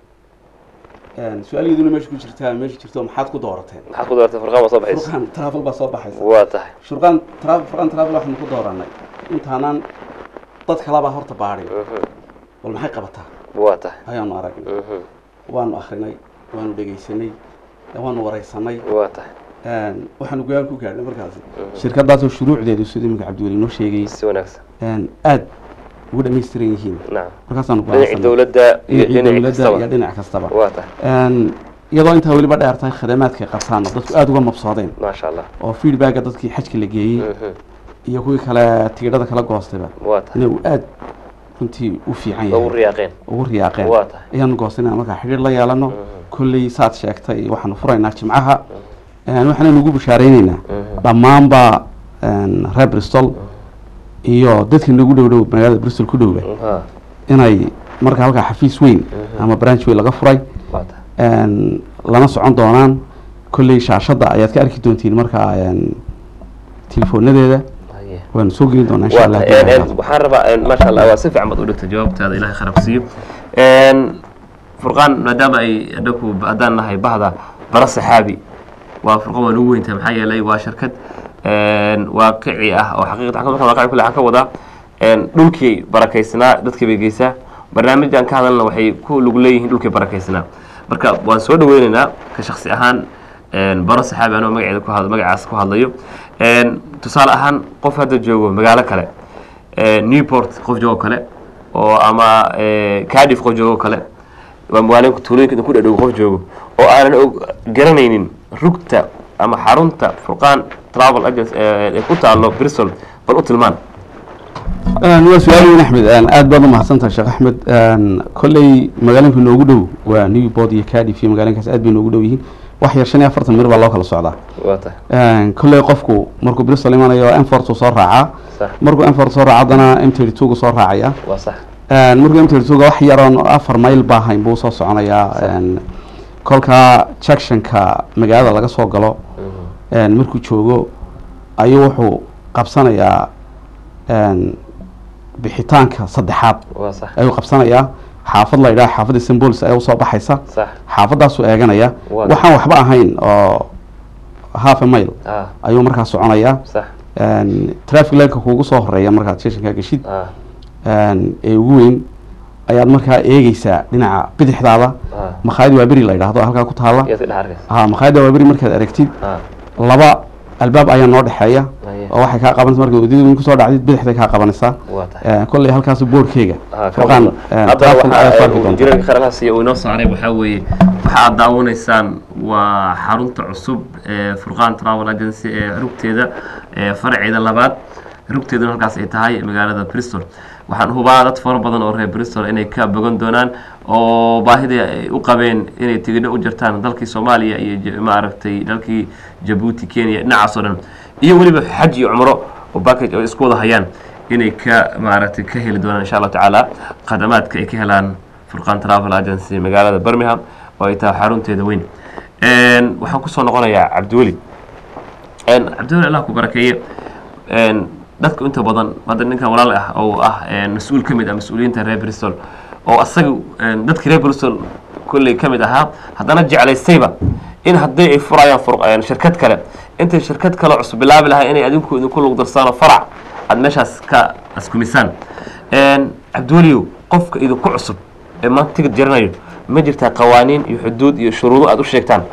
een, su-aalgeeduna meesha ku jirtaa meesha jirto maxaad ku doorateen maxaad ku doortay furqaan waa soo baxaysa furqaan travel baa soo baxaysa waa tahay shurqaan travel furqaan travel waxaanu ku dooranay intaanaan dad kalabaa horta baadhin Mhm. bal maxay qabataa waa tahay ayaanu aragnay Mhm. waanu akrinay waanu dhegaysanay waanu waraysanay waa tahay Een, waxaanu go-aan ku gaadhnay markaasi shirkadaasoo shuruucdeedu sida iminka cabdiweli noo sheegay si wanaagsan een, aad ugu dhammaystiran yihiin nacam markaasaanu dhinacii go'aansanay. dowladda iyo dhinacii dhinaci dowladda kastaba iyo dhinac kastaba waa tahay Een, iyadoo intaa weliba dheer tahay khadamaadkay qabtaan oo dadku aada uga mabsoodeen maasha allah oo feedbacka dadkii xajka la geeyey Mhm. iyo kuwii kale tigidhada kala goostayba waa tahay inuu aad runtii u fiican ugu yahay riyaaqeen ugu riyaaqeen waa tahay ayaanu goostay inaan markaa xidhiir la yeelano kolley saad sheegtay waxaanu furaynaa jimcaha Een, waxaanaynu ugu bishaareynayna dhammaanba een, reer bristol iyo dadkii nagu dhow dhow magaalada bristol ku dhowba ha inay markaa halkaa xafiis weyn ama branch weyn laga furay waa tahay een, lana socon doonaan kolley shaashadda ayaad ka arki doontiin markaa een, tilefoonadeeda haye waanu soo gelin doonaa insha waa allah tahay Een, een, waxaan rabaa een, maasha allah waa si fiican baad u dhigtay jawaabtaada ilahay kharab siiyo Een, furqaan maadaama ay anaku haddaan nahay bahda bara saxaabi waa furqaan waa nagu weyntahay maxaa yeelay waa shirkad een, waaqici ah oo xaqiiqatan markaan waaqici kule waxaan ka wadaa een, dhulkii barakaysnaa dadkii bay geysaa barnaamijaan ka hadalna waxay ku lug leeyihiin dhulkii barakaysnaa marka waan soo dhaweynaynaa ka shaksi ahaan een, baro saxaabi anoo magaceeda ku had magacaas ku hadlayo Een, tusaale ahaan qof hadda joogo magaalo kale ee, newport qof joogo kale oo ama ee, cardiff qof joogo kale waa magaalooyinka tuulooyinka idin ku dhadhow qof joogo oo aanan og garanaynin rugta ama xarunta furqaan travel agency ee ee ku taalo bristol bal u tilmaan Een, waa su-aal weyn axmed Een, aad baad u mahadsantahay sheekh axmed Een, kolley magaalooyinka noogu dhow waa newport iyo cardiff iyo magaalooyinkaas aad bay noogu dhow yihiin wax yar shan iyo afartan mir baa loo kala socdaa waa tahay Een, kolley qofku markuu bristol imanayo enfort uu soo raacaa sax markuu enfort soo raaco haddana m thirty two gu soo raacaya waa sax Een, markuu m thirty two ga wax yaroon afar mayl baa hayn buu soo soconayaa Een, kolkaa junctionka magaalada laga soo galo een, markuu joogo ayuu wuxuu qabsanayaa een, bixitaanka saddexaad waa sax ayuu qabsanayaa xaafad la yidhaha xaafadda symbolis ayaa usoo baxaysa sax xaafadaasuu eeganaya Waa waxaan waxba ahayn oo half a mile ah ayuu markaa soconayaa sax Een, traffic lightka kuugu soo horeeya markaad stationka geshid ah een, ee ugu weyn ayaad markaa eegeysaa dhinaca bidixdaada ah makhaayad waa beri la yidhaahdo halkaa ku taala yaad ka dhex arkaysa ha makhaayadda waa beri markaad aragtid ah laba albaab ayaa noo dhexeeya haye oo waxay kaa qabanaysa markaad wadada weyn kusoo dhacdid bidixday kaa qabanaysaa waa tahay Een, kolley halkaas boorkeyga Ah, ka furqaan muuqda. een, haddana travel ayaa ku arki waxaa doontaa. jiranka kharalahaas iyo uu inoo saaray waxaa weeye waxa aad daawanaysaan waa xarunta cusub ee furqaan travel agency ee rugteeda ee faraceeda labaad rugteeduna halkaas ay tahay magaalada bristol waxaan hubaa dad fara badan oo reer bristol inay ka bogan doonaan oo baahidii ay u qabeen inay tigidho u jirtaan dalkii soomaaliya iyo j- maaragtay dalkii jabuuti kenya dhinacaas oo dhan iyo weliba xaj iyo cumro oo package oo isku wada hayaan inay ka maaragtay ka heli doonaan insha allahu tacaala khadamaadka ay ka helaan furqaan travel agency magaalada birmingham oo ay tahay xarunteeda weyn Een, waxaan kusoo noqonayaa cabdiweli Een, cabdiweli allah ku barakeeye Een, dadku inta badan hadda ninkan walaal ah oo ah een, mas-uul ka mid ah mas-uuliyiinta reer bristol oo asaga een, dadka reer bristol kolley ka mid ahaa haddana jeclaystayba in haddii ay furayaan fur- een, shirkad kale intay shirkad kale cusub bilaabi lahaa inay adinku idinku lug darsaano farac aad meeshaas ka askumisaan Een, cabdiweliyow qofka idinku cusub ee maanta tigid jaranayo ma jirtaa qawaaniin iyo xuduud iyo shuruudo aad u sheegtaan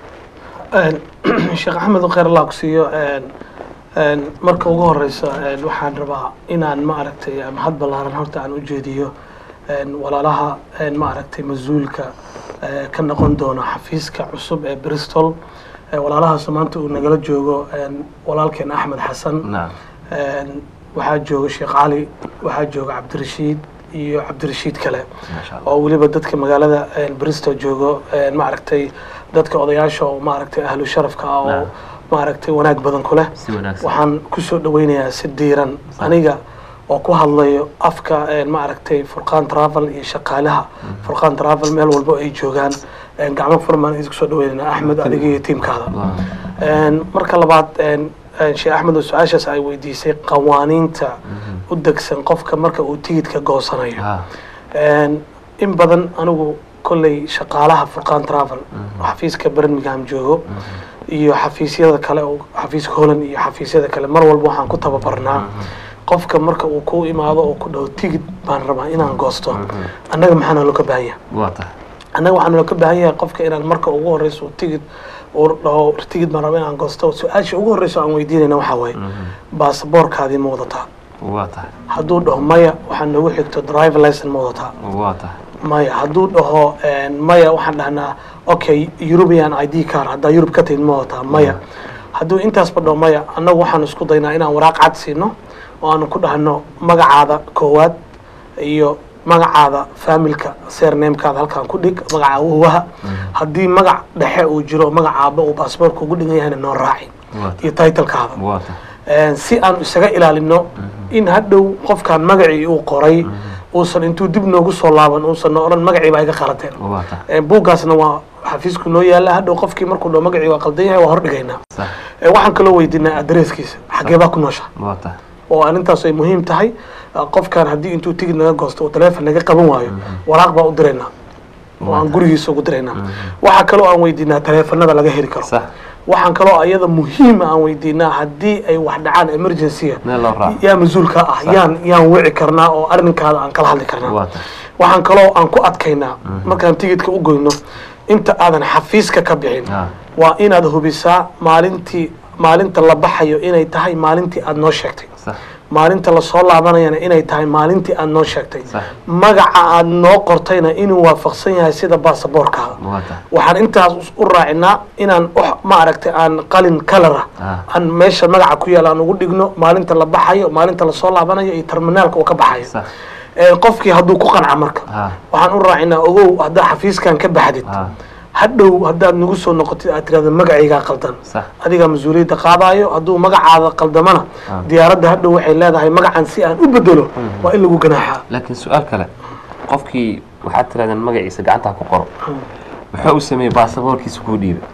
Een, sheekh axmed khayr allah ku siiyo een, een, marka ugu horeysa een, waxaan rabaa inaan ma aragtay mahad ballaaran horta aan u jeediyo een, walaalaha een, ma aragtay mas-uulka ee, ka noqon doona xafiiska cusub ee bristol Ee, walaalahaas maanta uu nagala joogo een, walaalkeen axmed xasan naam Een, waxaa jooga sheekh cali waxaa jooga cabdirashiid iyo cabdirashiid kale maasha allah oo weliba dadka magaalada een, bristol joogo een, maaragtay dadka odayaasha oo maaragtay ahlu sharafka ah oo Naam. maaragtay wanaag badan ku leh si wanaagsan waxaan kusoo dhaweynayaa si diiran aniga oo ku hadlayo afka een, maaragtay furqaan travel iyo shaqaalaha furqaan travel meel walbo ay joogaan een, gacmo furmaan idinku soo dhaweynayna axmed adiga iyo tiimkaada Een, marka labaad een, een, sheekh axmed oo su-aashaas ay weydiisay qawaaniinta u degsan qofka marka uu tigidka goosanayo ha Een, in badan anigu kolley shaqaalaha furqaan travel xafiiska birmingham joogo iyo xafiisyada kale oo xafiiska holland iyo xafiisyada kale mar walba waxaan ku tababarnaa qofka marka uu ku imaado oo ku dhaho tigid baan rabaa inaan goosto annaga maxaa naloo ka baahan yahay waa tahay annaga waxaa naloo ka baahan yahay qofka inaan marka ugu horeyso tigid uu dhaho tigid baan rabaa inaan goosto su-aasha ugu horeyso aan weydiinayna waxaa waaye baasaboorkaadii ma wadataa waa tahay hadduu dhaho maya waxaa noogu xigto driver license ma wadataa waa tahay maya hadduu dhaho een, maya waxaan dhahnaa okay european i d car haddaa yurub ka timid ma wataa maya hadduu intaasba dhaho maya annagu waxaan isku daynaa inaan waraaq cad siino oo aanu ku dhahno magacaada koowaad iyo magacaada familka sernamekaada halkaan ku dhig magaca awowaha haddii magac dhexe uu jiro magaca aaba uu baasboorka ugu dhigan yahayna noo raaci waa iyo titlekaada waa tahay Een, si aan isaga ilaalino in hadhow qofkaan magacii uu qoray uusan intuu dib noogu soo laaban uusan no odhan magacii baa iga qaladeen waa tahay Een, buuggaasna waa xafiisku noo yaala hadhow qofkii markuu dhaho magacii waa qaldan yahay waa hordhigaynaa sax Een, waxaan kaloo weydiinaa adreeskiisa xagee baa ku noosha waa tahay oo arrintaas ay muhiim tahay Uh, qofkaan haddii intuu tigid naga goosto oo taleefon naga qaban waayo waraaq baa u diraynaa oo aan gurigiisa ugu diraynaa waxaa kaloo aan weydiinaa taleefanada laga heli karo sax waxaan kaloo ayada muhiima aan weydiinaa haddii ay wax dhacaan emergency meel loo raaco yaa mas-uulka ah yaan yaan wici karnaa oo arrinkaada aan kala hadli karnaa waa tahay waxaan kaloo aan ku adkaynaa markaan tigidka u goyno inta aadan xafiiska ka bixin Ah. waa inaad hubisaa maalintii maalinta la baxayo inay tahay maalintii aad noo sheegtay sax maalinta lasoo laabanayana inay tahay maalintii aad noo sheegtay Sax. magaca aad noo qortayna inuu waafaqsan yahay sida baasaboorkaada waa tahay waxaan intaas u raacinaa inaan wax ma aragtay aan qalin kalara Ah. aan meesha magaca ku yaala aan ugu dhigno maalinta la baxayo maalinta lasoo laabanayo iyo terminaalka uu ka baxayo sax Ee, qofkii hadduu ku qanca marka Ah. waxaan u raacinaa ogow haddaa xafiiskan ka baxdid Ah. hadhow haddaad nagu soo noqotid aad tirahda magacaygaa qaldan sax adigaa mas-uuliyadda qaadayo hadduu magacaada qaldamana diyaaradda hadhow waxay leedahay magacan si aan u bedelo waa in lagu ganaaxaa laakiin su-aal kale qofkii waxaad tirahdeen magaciisa gacantaa ku qoro muxuu u sameeyey baasaboorkiisa kuu dhiibay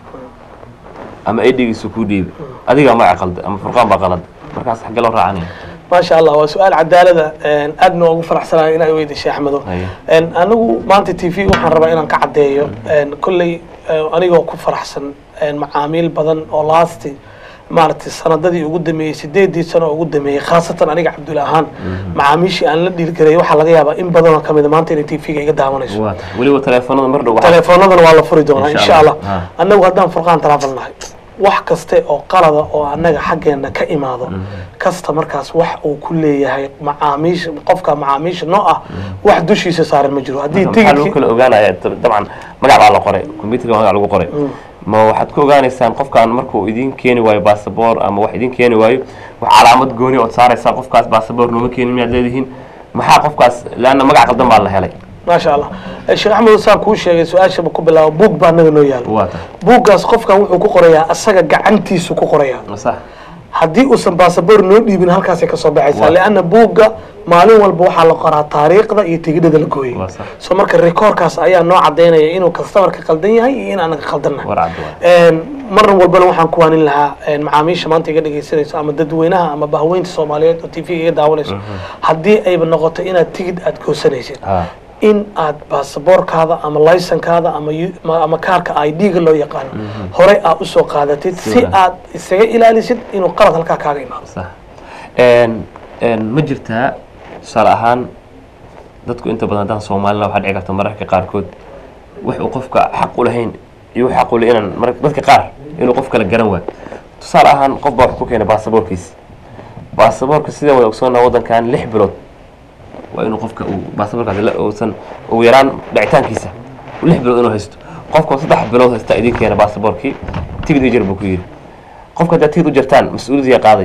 ama edhigiisa kuu dhiibay adigaa magaca qalda ama furqaan baa qalad markaas xaggee loo raacanaya maasha allah waa su-aal cadaalada een, aadna ugu faraxsanahay inaa weydiisay axmedo Haye. Een, anigu maanta t v waxaan rabaa inaan ka caddeeyo een, kolley eh, anigoo ku faraxsan een, macaamiil badan oo laasti maaragtay sanadadii ugu dameeyey sideedii sano oo ugu dameeyey khaasatan aniga cabdulla ahaan macaamiishii aan la dhiilgaray waxaa laga yaabaa in badanoo kamid a maanta inay t v-ga iga daawanayso waa tahay weliba teleefanada mar dhow waxaa- telefoonadana waa la furi doonaa Insha insha allah Allah. Ah. annagu haddaan furqaan travel nahay wax kaste oo qalada oo annaga xaggeena ka imaado kasta markaas wax uu ku leeyahay macaamiisha qofka macaamiisha noo ah wax dushiisa saaran ma jiro haddii maxaa lagu tigidkii kala ogaanaya Dab- dabcan magac baa la qoray computerka magac lagu qoray ma waxaad ku ogaanaysaan qofkaan markuu idin keeni waayo baasaboor ama wax idin keeni waayo wax calaamad gooni ood saaraysaan qofkaas baasaboor nooma keenin miyaad leedihiin maxaa qofkaas leanna magac qaldan baa la helay maasha allah Eh, sheekh axmed saan kuu sheegay su-aashaba ku bilaabo buug baa annaga noo yaalo waa tahay buuggaas qofkan wuxuu ku qorayaa asaga gacantiisu ku qorayaa sax haddii uusan basaboor noo dhiibin halkaasay kasoo baxaysaa Waa. leanna buugga maalin walba waxaa la qoraa taariikhda iyo tigidhada la gooyay Waa sax. so marka rekoorkaas ayaa noo cadaynaya inuu customerka qaldan yahay iyo in anaga qaldannahay war cad waa Een, marna walbana waxaan ku waanin lahaa een, macaamiisha maanta iga dhegaysanayso ama dadweynaha ama bahweynta soomaaliyeed oo t v iga daawanayso haddii ayba noqoto inaad tigid aad goosanaysid ha in aad baasaboorkaada ama laysankaada ama yu- ma- ama kaarka i d-ga loo yaqaano horey aad usoo qaadatid si Sida. aad isaga ilaalisid inuu qalad halkaa kaaga imaado sax Een, een, ma jirtaa tusaale ahaan dadku inta badan haddaan soomaalina waxaa dhici karta mararka qaarkood wax uu qofka xaq u lahayn iyo wax xaq u leh inaan mar dadka qaar inuu qof kala garan waayo tusaale ahaan qof baa wax ku keenay baasaboorkiisa baasaboorka sidaan wada ogsoonaa waddankan lix bilood waa inuu qofka uu baasaboorkaasi la uusan ugu yaraan dhicitaankiisa uu lix bilood inuu haysto qofka oo saddex bilood haysta idin keena baasaboorkii tigid i jar buu ku yidhi qofka haddaad tigid u jartaan mas-uuliyadii qaaday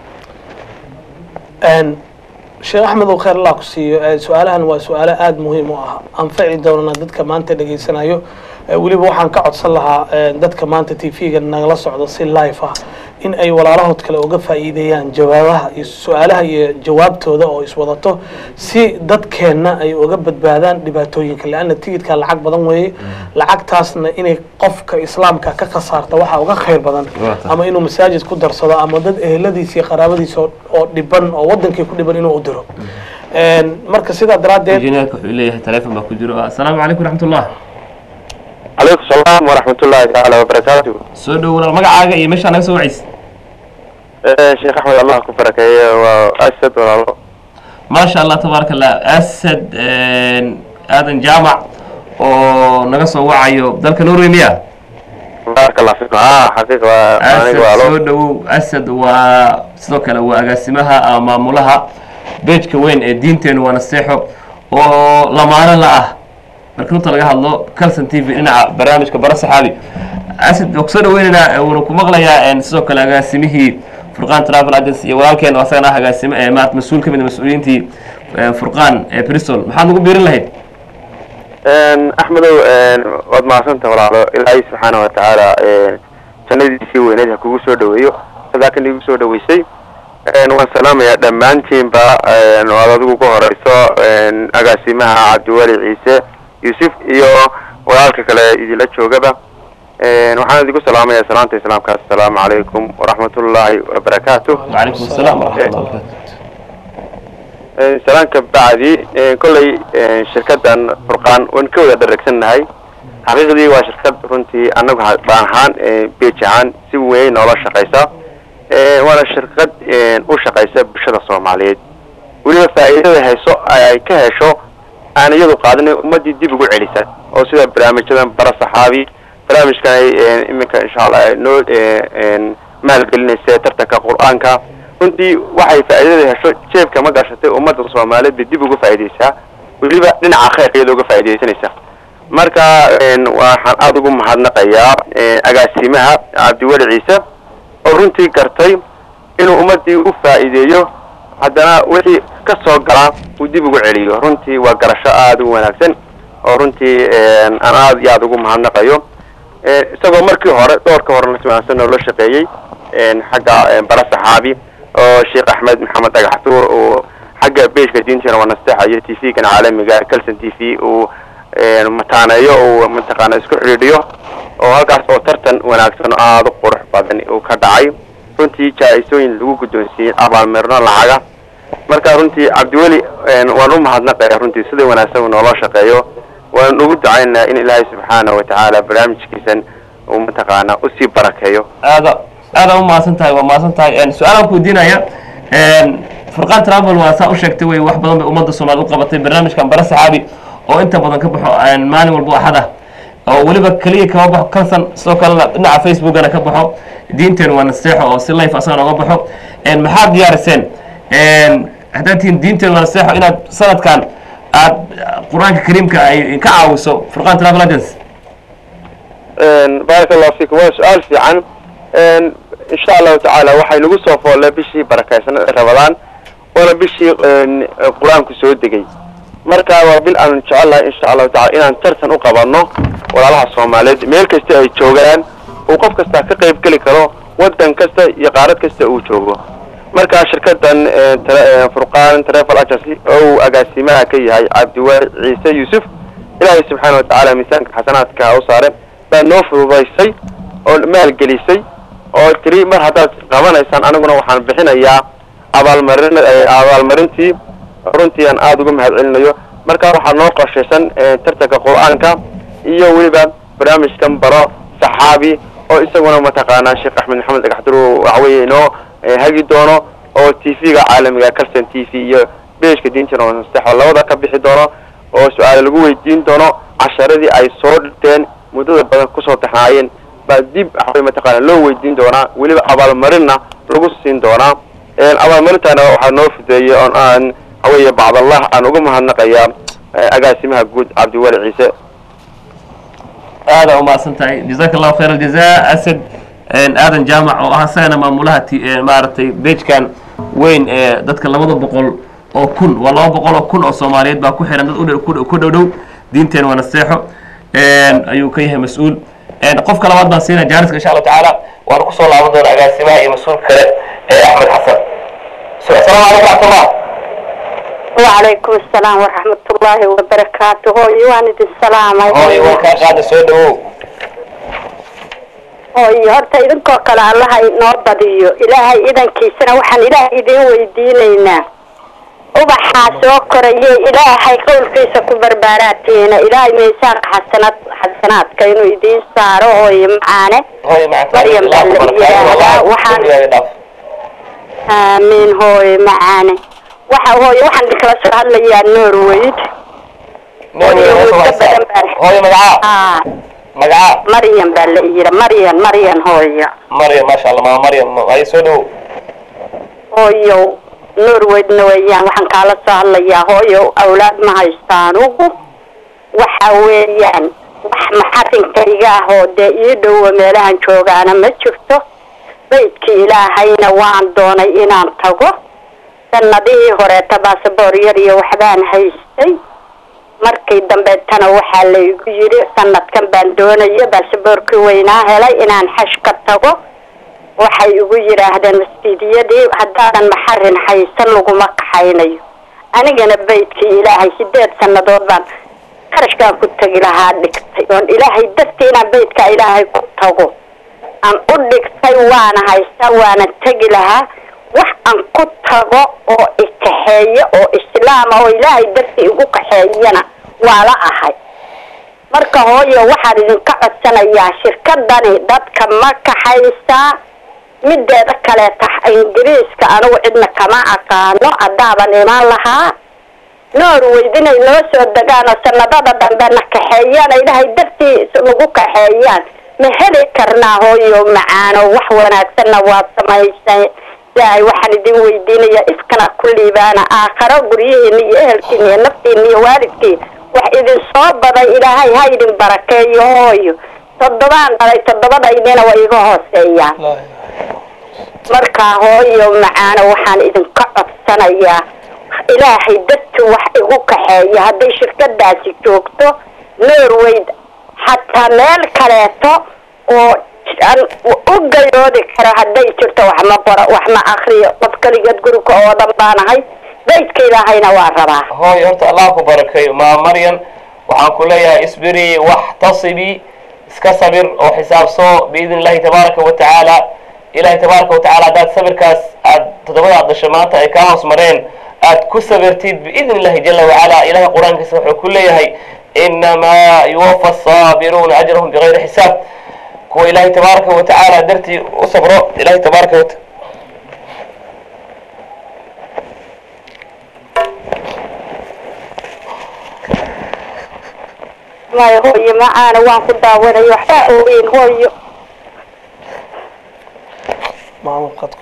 Een, sheekh axmed oo khayr allah ku siiyo ee, su-aalahan waa su-aalo aada muhiim u ah anfaci doonana dadka maanta dhegaysanayo Ee, weliba waxaan ka codsan lahaa ee, dadka maanta t v-ga nagala socdo si live ah in ay walaalahood kale uga faa'iideeyaan jawaabaha iyo su-aalaha iyo jawaabtooda oo iswadato si dadkeenna ay uga badbaadaan dhibaatooyinka leanna tigidka lacag badan weeye lacagtaasna inay qofka islaamka ka khasaarta waxaa uga khayr badan Waa tahay. ama inuu masaajid ku darsado ama dad eheladiisa iyo qaraabadiisa oo- oo dhiban oo wadankii ku dhiban inuu u diro Een, marka sidaa daraaddeed injineerka wuxuu leeyahay teleefon baa ku jiro assalaamu calaykum raxmatullah calaykum salaam waraxmatullaahi tacaala wabarakaatu soo dhow walaal magacaaga iyo meeshaa naga soo wacaysa Eh, sheekh axmed allah ku barakeeye waa asad walaalo maasha allah tabaaraka allah asad aadan jaamac oo naga soo wacayo dalka norway miya baaraka allah fiikum ah xaqiiq waa asad aniga walaalo soo dhowow asad waa sidoo kale waa agaasimaha ama maamulaha beejka weyn ee diinteenu waa naseexo oo lamaano la ah marka runta laga hadlo calson t v dhinaca barnaamijka bara saxaabi asad waa kusoo dhaweynaynaa wuuna ku maqlayaa een, sidoo kale agaasimihii furqaan travel agency iyo walaalkeen oo asagana ah agaasime ee maat mas-uul ka mid a mas-uuliyiintii ee, furqaan ee bristol maxaad nagu biirin lahayd axmedow waad mahadsanta walaalo ilaahay subxaana wa tacaala jannadiisii weyneed ha kugu soo dhaweeyo sadaakan igu soo dhaweysay waan salaamayaa dhammaantiinba waad adigu ku horeyso agaasimaha cabdiweli ciise yuusuf iyo walaalka kale idinla joogaba waxaan idigu salaamayaa salaanta islaamka assalaamu calaykum waraxmatullaahi wabarakaatu wacalaykum asalaam waraxmatullah wabarakatu salaanka bacdi kolley shirkadan furqaan waan ka wada dhareegsannahay xaqiiqdii waa shirkad runtii annagu baan ahaan beej ahaan si weyn noola shaqaysa waana shirkad u shaqaysa bulshada soomaaliyeed weliba faa'iidada hayso ay ka hesho aan iyadu qaadinay ummadii dib ugu celisa oo sida barnaamijyadan bara saxaabi barnaamijkan ay iminka insha allah ay noo maalgelinaysa tartanka qur-aanka runtii waxay faa'iidada hesho jeebka ma gashatay ummadda soomaaliyeed bay dib uga faa'iidaysaa weliba dhinaca khayrka iyada uga faa'iidaysanaysa marka waxaan aada ugu mahadnaqayaa agaasimaha cabdiweli ciise oo runtii gartay inuu ummaddii u faa'iideeyo haddana wixii ka soo galaa uu dib ugu celiyo runtii waa garasho aada u wanaagsan oo runtii aan aada iyo aada ugu mahadnaqayo isagoo markii hore doorka horena si wanaagsan noola shaqeeyey xagga bara saxaabi oo sheekh axmed maxamed dhagax tuur uu xagga beejka diinteena waa nasteexa iyo t v-gan caalamiga calson t v uu mataaneeyo uu mataqaana isku xidhiidhiyo oo halkaas oo tartan wanaagsan oo aada u qurux badan uu ka dhacay runtii jaa-isooyin lagu guddoonsiiyey abaalmirno lacaga marka runtii cabdiweli waan u mahadnaqaya runtii sida wanaagsan uu noola shaqeeyo waan ugu ducaynaa in ilaahay subxaana wa tacaala barnaamijkiisan uu mataqaana usii barakeeyo aada aada u mahadsan tahay waa mahadsan tahay su-aalaan ku weydiinaya furqaan travel waa saa u sheegtay wey wax badan bay ummadda soomaaliya u qabatay barnaamijkan bara saxaabi oo inta badan ka baxo maalin walba axad ah oo weliba keliya kama baxo kalsan sidoo kalena dhinaca facebookana ka baxo diinteenu waa naseexo oo si life asagana oga baxo maxaad diyaariseen haddaad tihiin diinteenu waa naseexo inaad sanadkan aad qur-aanka kariimka ay ka caawiso furqaan travel agency baaraka allahu fiikum waa su-aal fiican insha allahu tacaala waxay nagu soo foolle bishii barakaysan rabadaan waana bishii qur-aanku soo degay marka waa bil aanu jecellahay insha allahu tacala inaan tartan u qabanno walaalaha soomaaliyeed meel kasta ay joogaan uu qof kastaa ka qayb geli karo waddan kasta iyo qaarad kasta uu joogo marka shirkadan eh, tele- eh, furqaan travel agency oo uu agaasimaha ka yahay cabdiwaali ciise yuusuf ilaahay subxaana watacaala miisaanka xasanaadka ha u saare baa noo fududaysay oo maalgelisay oo tiri mar haddaad qabanaysaan aniguna waxaan bixinayaa abaalmarin eh, abaalmarintii runtii aan aada uga mahad celinayo marka waxaa noo qorshaysan eh, tartanka qur-aanka iyo weliba barnaamijkan baro saxaabi oo isaguna mataqaanaa sheekh axmed maxamed dhagaxdur waxaweye inoo eh, hagi doono oo t v-ga caalamiga calston t v iyo beshka diintina nasteexo labada ka bixi doono oo su-aale lagu weydiin doono casharadii ay soo dhigteen muddada badan kusoo taxnaayeen baa dib waxaweye mataqaana loo weydiin doonaa weliba abaalmarinna lagu siin doonaa een, abaalmarintana waxaa noo fudeeyey oon aan waxaweye bacdallah aan uga mahadnaqayaa eh, agaasimaha guud cabdiwali ciise aada umahadsan tahay jazaaka allahu khayr aljaza asad aadan jaamac oo ah isagana maamulaha ti maaragtay bejkan weyn ee dadka labada boqol oo kun waa laba boqol oo kun oo soomaaliyeed baa ku xiran dad udh- ku ku dhow dhow diinteen waa naseexo ayuu ka yahay mas-uul qofka labaad baan siinaya jaariska insha allahu tacaala waana kusoo laaban doona agaasimaha iyo mas-uul kale ee axmed xasan So, asalaamu calaykum raxmatullah وعليكم السلام ورحمة الله وبركاته هوي واند السلام hooy waa kaa qaada soo dhawow هوي horta idinkoo kale allaha inoo badiyo ilaahay idankiisana waxaan ilaahay idin weydiinaynaa ubaxaa soo koraye ilaahay qowlkiisa ku barbaaraatiina ilaahay miisaanka xasanad xasanaadka inuu idiin saaro hooye macaane hooy macanta Maryam baa la yidhaahdaa, waxaan- dhaaf aamiin hooye macaane waxa hooye waxaan idinkala soo hadlayaa norweyd Hooyo, muddo badan baan- hooy magacaa aa magacaa maryam baa la yidhi maryan maryan hooyo maryam maasha allah maa maryam ay soo dhawow hooyo norweydna weeyaan waxaan kaala soo hadlayaa hooyo awlaad ma haystaan ugu waxa weeyaan wax maxarinkayga ah oo dee ii dhowo meelahan joogaana ma jirto baydkii ilaahayna waan doonay inaan tago sanadihii horeeta baasaboor yar iyo waxbaan haystay markii dambeetana waxaa laygu yidhi sanadkan baan doonaya baasaboorkii weynaa helay inaan xash ka tago waxay igu yidhaahdeen masjidiyadii haddaadan maxarin haysan laguma kaxaynayo anigana baydkii ilaahay sideed sannadood baan qarashkaan ku tegi lahaa dhigtay oon ilaahay dartii inaan baydka ilaahay ku tago aan u dhigtay waana haystaa waana tegi lahaa wax aan ku tago oo ikaxeeyo oo islaama oo ilaahay dartii igu kaxeeyana waa la ahay marka hooyo waxaan idinka codsanayaa shirkadani dadka ma kaxaysaa mideeda kaleeta ingiriiska anigu cidna kama aqaano haddaaban imaan lahaa norweyd inay noo soo degaan oo sanadada dambe na kaxeeyaan ilaahay dartii nagu kaxeeyaan ma heli karnaa hooyo macaano wax wanaagsanna waad samaysay ilaahay waxaan idin weydiinayaa iskana ku liibaana aakharo guryihiina iyo ehelkiina iyo naftiina iyo waalidkiin wax idin soo baday ilaahay ha idin barakeeyo hooyo toddobaan dhalay toddobadaydina waa iga hooseeyaan لا markaa hooyo macaano waxaan idinka codsanayaa ilaahay dadki wax igu kaxeeya hadday shirkadaasi joogto norweyd xataa meel kaleeto oo aan u gayoodi karo hadday jirto wax ma qoro wax ma akriyo qof keligeed guriga oo dhan baanahay baydka ilaahayna waa rabaa hooy horta allah ku barakeeyo maa maryan waxaan ku leeyahay isbiri waxtasibi iska sabir oo xisaabso biidn illahi tabaaraka wa tacaala ilahi tabaaraka wa tacaala haddaad sabirkaas aad toddobadaad dhasho maanta ay kaa hoos mareen aad ku sabirtid biidn illahi jala wacala ilahay qur-aankiisa wuxuu ku leeyahay inamaa yuwafa asaabiruuna ajrahum bigayri xisaab kuwa ilahi tabaaraka wa tacaala dartii u sabro ilahi tabaaraka wa maya hooyo macaana waan ku daawanaya waxbaa ogeyn hooyo maamo qadka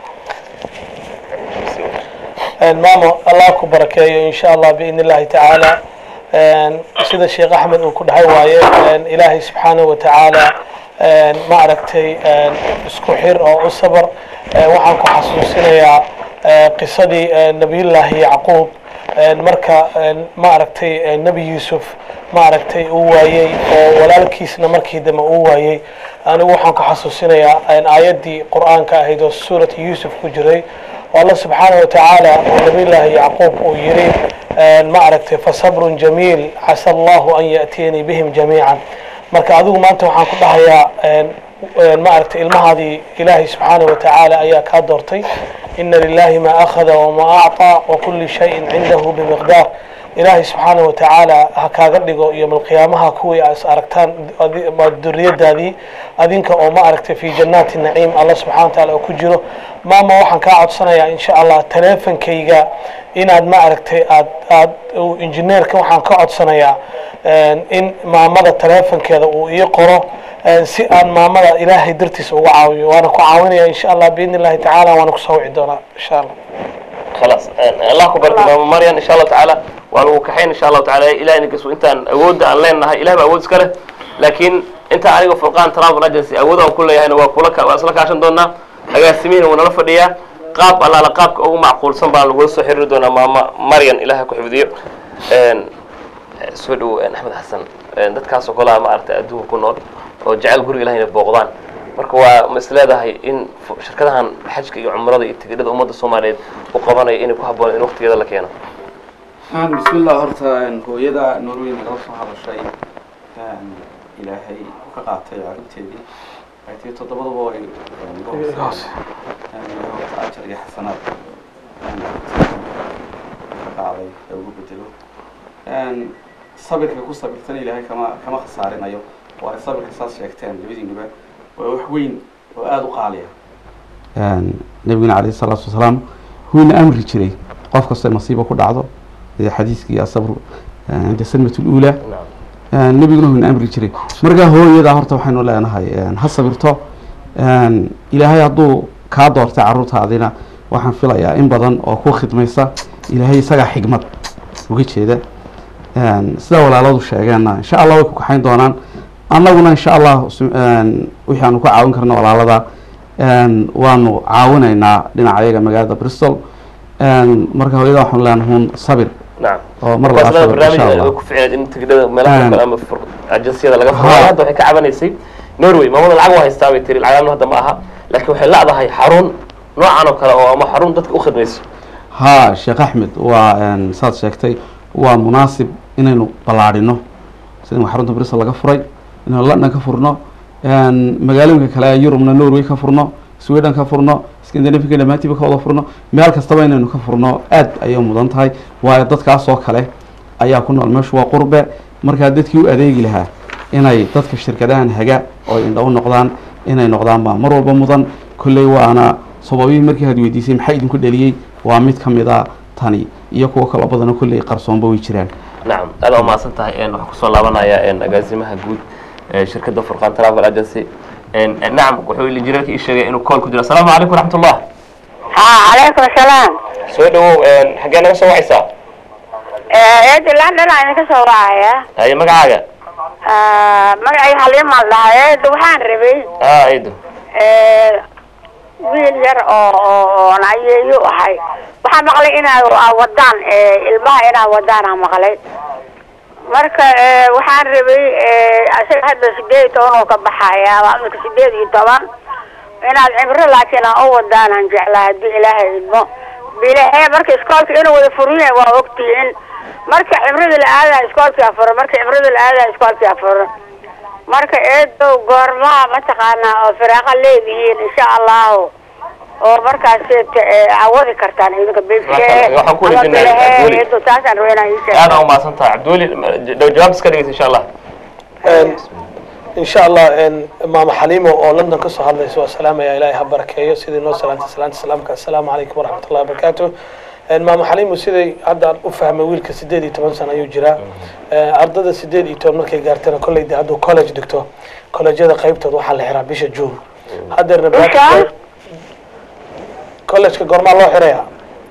maamo allah ku barakeeyo insha allah biidn illahi tacaala sida sheekh axmed uu ku dhahay waaye ilaahay subxaanahu wa tacaala ma aragtay isku xir oo u sabar waxaan ku xasuusinayaa qisadii nabiyullaahi yacquub marka ma aragtay nebi yuusuf ma aragtay uu waayey oo walaalkiisna markii dambe uu waayey anigu waxaan ku xasuusinayaa aayaddii qur-aanka ahayd oo suurati yuusuf ku jiray oo alla subxaana wa tacaala oo nabiyullaahi yacquub uu yidhi ma aragtay fasabrun jamiil casa allahu an ya'tiyanii bihim jamiican marka adigu maanta waxaan ku dhahayaa ma aragtay ilmahaadii ilaahay subxaana wa tacaala ayaa kaa doortay ina lilahi ma akhada wama acطaa wakuli shayin cindahu bimiqdaar ilaahay subxaana wa tacaala ha kaaga dhigo iyo malqiyaamaha kuwii a is aragtaan duriyadaadii adinka oo ma aragtay fi jannaati naciim alla subxana wa taala oo ku jiro maama waxaan kaa codsanayaa insha allah teleefonkayga inaad ma aragtay aad aad injineerka waxaan ka codsanayaa in maamada teleefonkeeda uu ii qoro si aan maamada ilaahay dartiisa uga caawiyo waana ku caawinaya insha allah biidni illahi tacaala waana kusoo wici doonaa insha allah خلاص الله كبرك ماما مريم ان شاء الله تعالى waanu kaxayn insha allahu tacaala ilahay ninkas intaan awoodda aan leenahay ilahay baa awood iska leh laakiin inta aniga furqaan travel agency awood aan ku leeyahayna waa kula waa isla kaashan doonaa agaasimihiina wuu nala fadhiyaa qaab allaala qaabka ugu macquulsan baan lagula soo xiriiri doonaa maama maryan ilahay ku xifdiyo soo dhowo axmed xasan dadkaasoo kolaha ma aragtay adduunka ku nool oo jecel guriga ilahay inay booqdaan marka waa ma is leedahay in shirkadahan xajka iyo cumrada iyo tigidhada ummadda soomaaliyeed u qabanaya inay ku habboon in waqtigeeda la keeno bismillah horta hooyada norway nagala soo hadashay ilaahay ka qaatay carruurteedii ay tii toddobadaba way horta ajar iyo xasanaad ka qaaday ee ugu bedelo sabirka ku sabirtana ilaahay kama kama khasaarinayo waa sabirka saas sheegteen labadiinuba waa wax weyn oo aada u qaaliya nabiguna calayhi salaatu wasalaam wuuna amri jiray qof kastoo masiiba ku dhacdo xadiiskii asabru cinda sanmat luula nebiguna wuuna amri jiray markaa hooyadaa horta waxaynu leenahay ha sabirto ilaahay hadduu kaa doortay carruurtaadina waxaan filayaa in badan oo ku khidmaysa ilaahay isagaa xigmad uga jeeda sidaa walaaladu sheegeenna insha allah way ku kaxayn doonaan annaguna insha allah wixii aanu ka caawin karna walaalada waanu caawinaynaa dhinaca ayaga magaalada bristol marka hooyada waxaanu leenahay hun sabir نعم oo mar labaad sabir insha barnaamij allah ku ficneed in tigidhada meelaha Een. kale ama fur- ajansiyada laga furo Ha. hadda waxay ka cabanaysay norway maamada lacag waa haystaa bay tiri lacagna hadda ma aha laakiin waxay leedahay xarun noocan oo kale oo ama xarun dadka u khidmayso haa sheekh axmed waa saad sheegtay waa munaasib inaynu ballaadhino sida xarunta bristol laga furay inaynu london ka furno magaalooyinka kale ee yurubna norway ka furno sweden ka furno scandinavica dhammaantiiba ka wada furno meel kastaba inaynu ka furno aad ayay mudan tahay waayo dadkaas oo kale ayaa ku nool meeshu waa qurbe markaa dadkii u adeegi lahaa inay dadka shirkadahan haga oo indha u noqdaan inay noqdaan baa mar walba mudan kolley waana sababihii markii had weydiisay maxaa idinku dhaliyey waa mid ka mid a tani iyo kuwo kaloo badanoo kolley qarsoonba way jiraan nacam aad waa mahadsan tahay een, waxaan kusoo laabanayaa een, agaasimaha guud ee shirkadda furqan travel agency een, nacam wuxuu injineerka ii sheegay inuu call ku jiro asalaamu calaykum waraxmatullah ها عليكم السلام soo dhawow een, xaggee naga soo wacaysaa eed london ayaan ka soo wacaya haye magacaaga magacay xaliima dhahay eed waxaan rabay aa aydo wiil yar oo oo oon ayeeyo ahay waxaan maqlay inaad aa wadaan ilmaha inaad wadaan aan maqlay marka waxaan rabay isaga hadda sideed iyo toban oo ka baxaya waa imika sideed iyo toban inaad cibro laakiin aan u wadaan aan jeclaa haddii ilaahay idmo bilahe marka iskoolka inuu wada furan yahay waa ogtihiin marka cibrada la aadaya iskoolkii afuran marka cibrada la aadaya iskoolkii afuran marka eedow goormaha mataqaanaa oo firaaqa leedihiin insha allahu oo markaas cawadi kartaan idinka Waxaan- waxaan ku weydiinaa Abduli. eedo taasaan rabaa inaan ii aad sheego aa umahadsan tahay cabdiweli dhow jawaab iska dhigaysa insha allah in sha allah maama xaliimo oo london ka soo hadlaysa waa salaamaya ilaahay ha barakeeyo sidii noo salaantay salaanta salaamka assalaamu calaykum waraxmat ullahi wabarakaatu maama xaliimo siday hadda aan u fahmay wiilka sideed iyo toban sano ayuu jiraa ardada sideed iyo toban markay gaartana kolley de hadduu college dhigto collegeada qaybtood waxaa la xiraa bisha june haddeerna Bisha? collegeka goormaa loo xiraya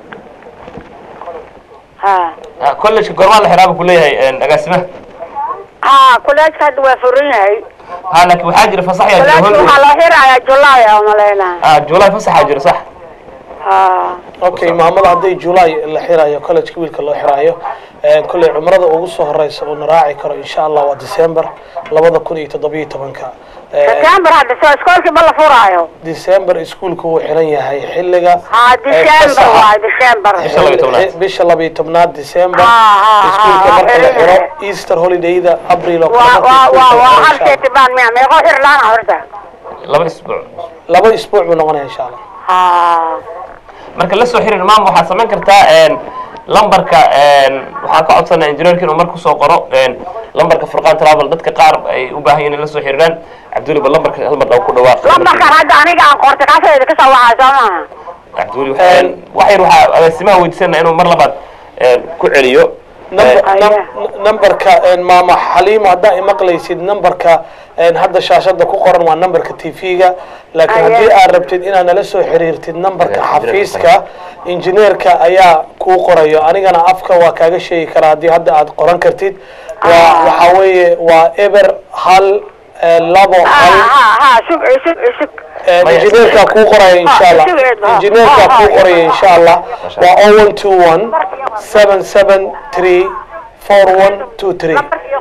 ha Ah, college-ka goormaa la xiraaba ku leeyahay een, agaasimaha ha kuleejka hadda waa furan yahay ha laakiin waxaa jira fasax yaa jira kuleejka hol waxaa loo xirayaa julaay oo malaynaa ah july fasaxaa jira sax ha okay maamada hadday july la xirayo college wiilka loo xiraayo eh, kolley cumrada ugu soo horeysa uuna raaci karo insha allah waa december labada kun iyo toddobiyo tobanka Eh, september hadda soo iskoolkii ma la furaayo december iskuulka wuu xiran yahay xilliga ha december fasaxa. waay december Bisha labiyo tobnaad. bisha labiyo tobnaad december Ah, ah, iskuulka ah, marka la eh, xiro eh. easter holidayda abril oo kale waa marka waa iskuulka waa la waa xiro, insha hal Allah. seetibaan miya meeqoo xir laana horta laba isbuuc laba isbuuc buu noqonaya insha allah ha marka la soo xiriir maam waxaad samayn kartaa een, lambarka een, waxaa ka codsanaa injineerka inuu mar kusoo qoro een, lambarka furqaan travel dadka qaar ay u baahan yihiin in la soo xiriiraan cabduli ba lambarka hal mar dhaw ku dhawaaq lambarkan hadda aniga aan qortay kaasayda ka soo waxaa soo maaha cabduli waxaa wax yar waxaa agaasimaha weydiisana inuu mar labaad een, ku celiyo Number- Aye. num- numberka een, maama xaliimo haddaa imaqlaysid numberka een, hadda shaashada ku qoran waa numberka tv-ga laakiin Aye. haddii aad rabtid inaad nala soo xiriirtid numberka Aye, xafiiska injineerka ayaa kuu qorayo anigana afka waa kaaga sheegi karaa haddii hadda aad qoran kartid waa waxaa weeye waa eber hal eh, labo ha hal ha ha sug sug sug Eh, Maya. injineerkaa kuu qoraya insha allah Ah, sigeed, ah. injineerkaa Ah, kuu ah, qoraya ah, insha allah waa o one two one seven seven three four one two three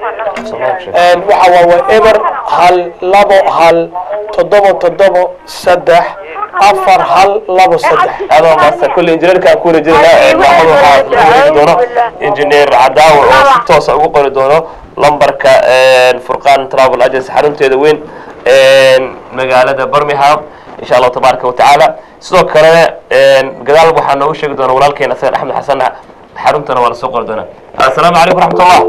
waxa waa waa eber hal labo hal toddoba toddoba saddex afar hal labo saddex adoo maasta kulli injineerka ku rajinaa maxamed waxaa lagu wareegi doono injineer cadaawa oo si toosa ugu qori doono lambarka een, furqaan travel agency xarunteeda weyn een, magaalada birmingham insha allahu tabaaraka watacaala sidoo kalena een, gadaal waxaa noogu sheegi doona walaalkeena asagan axmed xasan xaruntana waa la soo qori doonaa assalaamu calaykum raxmatullah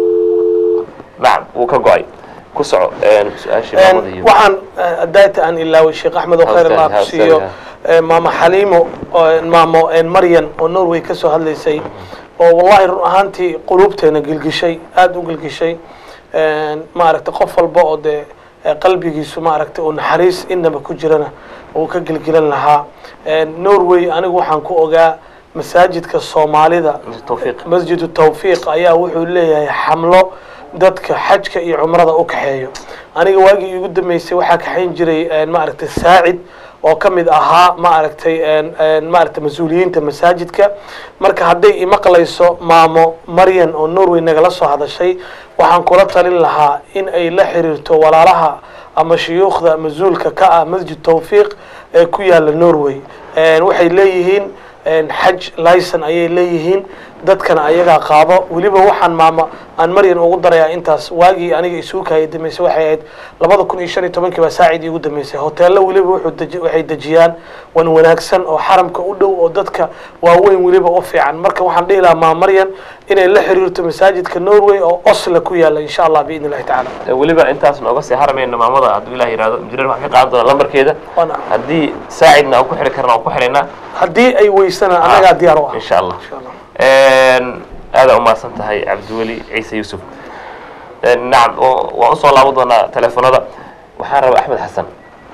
nacam wuu ka go-ay ku soco een, su-aashii maamada iyo waxaan eh, daata aan ilaaway sheekh axmed oo khayr allah ku Hawstaadi, siiyo hawstaadi, eh, maama xaliimo oo maamo eh, maryan oo norway ka soo hadlaysay oo wallahi run ahaantii quluubteena gilgishay aada u gilgishay maaragtay qof walba oo dee eh, qalbigiisu maaragtay oo naxariis inaba ku jirana uu ka gilgilan lahaa Eh, norway anigu waxaan ku ogaa masaajidka soomaalida tawfiiq masjidu tawfiiq ayaa wuxuu leeyahay xamlo dadka xajka iyo cumrada u kaxeeyo aniga waagii igu dambeysay waxaa kaxayn jiray een, maaragtay saacid oo ka mid ahaa maaragtay een, een, maaragtay mas-uuliyiinta masaajidka marka hadday imaqlayso maamo maryan oo norway nagala soo hadashay waxaan kula talin lahaa in ay la xiriirto walaalaha ama shuyuukhda mas-uulka ka ah masjid tawfiiq ee ku yaala norway Een, waxay leeyihiin een, xaj licen ayay leeyihiin dadkana ayagaa qaado weliba waxaan maama aan maryan ugu darayaa intaas waagii aniga isuukaya dambeysay waxay ahayd labada kun iyo shan iyo tobankii baa saacid iigu dambeysay hoteello weliba wuxuu deji- waxay dejiyaan wan wanaagsan oo xaramka u dhow oo dadka waaweyn weliba u fiican marka waxaan dhihi lahaa maama maryan inay la xiriirto masaajidka norway oo osla ku yaala insha allah biidn illahi tacaala weliba intaas nooga sii haramayna maamada hadduu ilah yihahdo injineer waxaan ka qaadan doonaa lambarkeeda Waana- haddii saacidna aan ku xiri karna aan ku xiraynaa haddii ay weysana annagaa diyaar u ah insha allah Insha Allah. aadaa umahadsan tahay cabdiweli ciise yuusuf nacam oo- waan usoo laaban doonaa teleefonada waxaan rabaa axmed xasan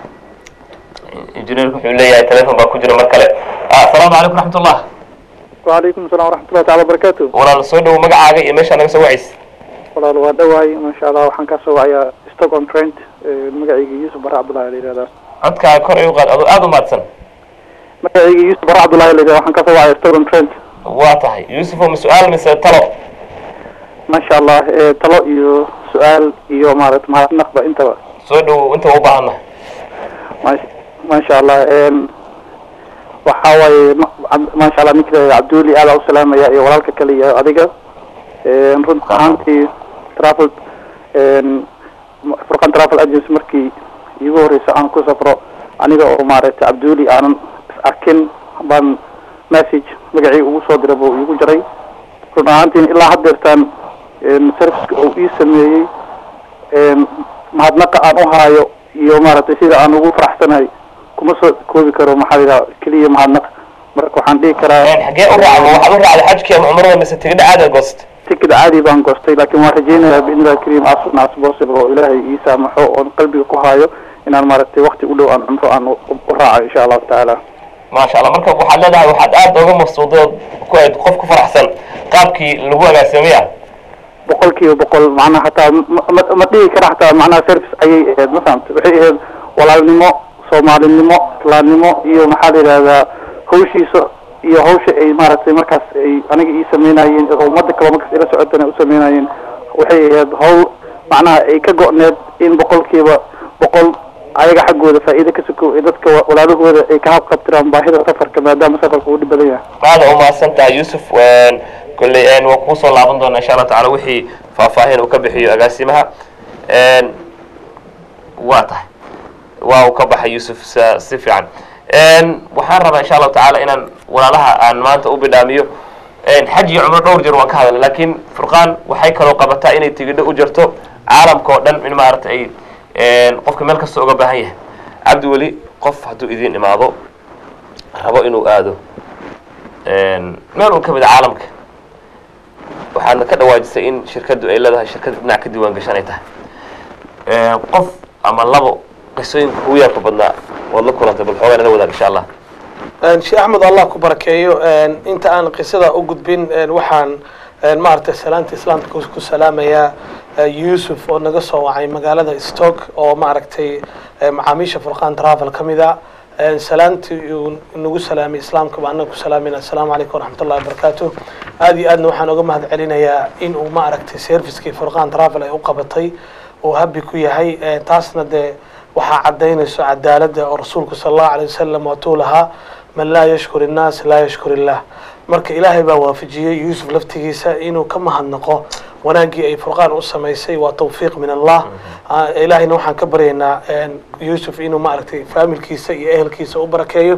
injineerku wuxuu leeyahay telefon baa ku jira mar kale asalaamu calaykum raxmatullah وعليكم السلام ورحمة الله تعالى وبركاته walaal soo dhowo magacaaga iyo meeshaa naga soo wacays walaal waa dhawaay maasha allah waxaan ka soo wacayaa stockholm trent magacayga yuusuf bare cabdullahi la yihahdaa codkaaga kor igu qaad adoo aada u mahadsan magacayga yuusuf bare cabdullahi la yihahdaa waxaan ka soo wacaya stockholm trent waa tahay yuusuf oo ma su-aal mise talo maasha allah eh, talo iyo su-aal iyo maarata mahadnaqba intaba soo dhowo inta u baahannahay Maasha- maasha allah em, waxaa waaye ma- cab- maasha allah ninka cabduuli aada u salaamaya iyo walaalka kale iyo adiga Em, run ahaantii travel em, furqan travel agency markii iigu horeysa aan ku safro aniga oo maaragtay cabduuli aanan is arkin baan message magacii ugu soo diray buu iigu jaray run ahaantiin ilaa haddeertaan em, serviceka uu ii sameeyey em, mahadnaqa aan u haayo iyo maaragtay sida aan ugu faraxsanahay kuma soo koobi karo maxaa la yidhaha keliya mahadnaq marka waxaan dhihi karaa xagee u raacda waxaad u raacday xajkii ama cumrada mise tigidha caada goost tikid caadi baan goostay laakiin waan rajaynayaa biidni illahi kariim as soon as possible oo ilaahay ii saamaxo oon qalbiga ku haayo inaan maaragtay wakti u dhow aan cumro aan u u raaco insha allahu tacaala maasha allah marka waxaad leedahay waxaad aada uga mafsuuday ood ku ahayd qof ku faraxsan qaabkii lagu agaasimaya boqol kiiba boqol macnaha hataa ma- ma ma dhihi kara hataa macnaha service ayay ahayd ma fahamta waxay ahayd walaalnimo soomaalinimo islaamnimo iyo maxaa la yidhahdaa hawshiisa iyo hawsha ay maaragtay markaas ay aniga ii sameynayeen oo ummadda kale markaas ila socotana u sameynayeen waxay ahayd hawl macnaha ay ka go-need in boqolkiiba boqol ayaga xaggooda faa'iido ka suko ee dadka wa- walaalahooda ay ka habqabtiraan baahida safarka maadaama safarka uu dhib badan yahay aada umahadsan tahay yuusuf kolley waan kuu soo laaban doonaa insha allah tacala wixii faahfaahin uu ka bixiyo agaasimaha waa tahay waa uu ka baxay yuusuf sa- si fiican waxaan rabaa insha allahu tacaala inaan walaalaha aan maanta u bidhaamiyo xaj iyo cumro dhowr jeer waan ka hadalnay laakiin furqaan waxay kaloo qabataa inay tigidho u jarto caalamka oo dhan in maaragta ay qofka meel kasta uga baahan yahay cabdi weli qof hadduu idin imaado rabo inuu aado meel un ka mid a caalamka waxaadna ka dhawaajisay in shirkaddu ay leedahay shirkad dhinac ka diiwaan gashanay tahay qof ama labo qisooyinka ugu yaabka badnaa waad la kulantay bal xoogaa nala wadaag insha allah sheekh axmed allah ku barakeeyo inta aan qisada u gudbin waxaan maaragtay salaanta islaamka ku ku salaamayaa yuusuf oo naga soo wacay magaalada stoke oo maaragtay macaamiisha furqaan travel ka mid a salaantii uu nagu salaamay islaamka baa anaga ku salaamayna assalaamu calaykum waraxmat ullahi wabarakaatu aad iyo aadna waxaan uga mahad celinayaa in uu maaragtay servicekii furqaan travel ay u qabatay uu habi ku yahay taasna dee waxaa caddaynayso cadaaladda oo rasuulku sala allahu alay wasalam waatuu lahaa man laa yashkur innaas laa yashkur illah marka ilaahay baa waafajiyey yuusuf laftigiisa inuu ka mahadnaqo wanaaggii ay furqaan u samaysay waa tawfiiq min allah ilaahayna waxaan ka baryaynaa yuusuf inuu maaragtay faamilkiisa iyo ehelkiisa u barakeeyo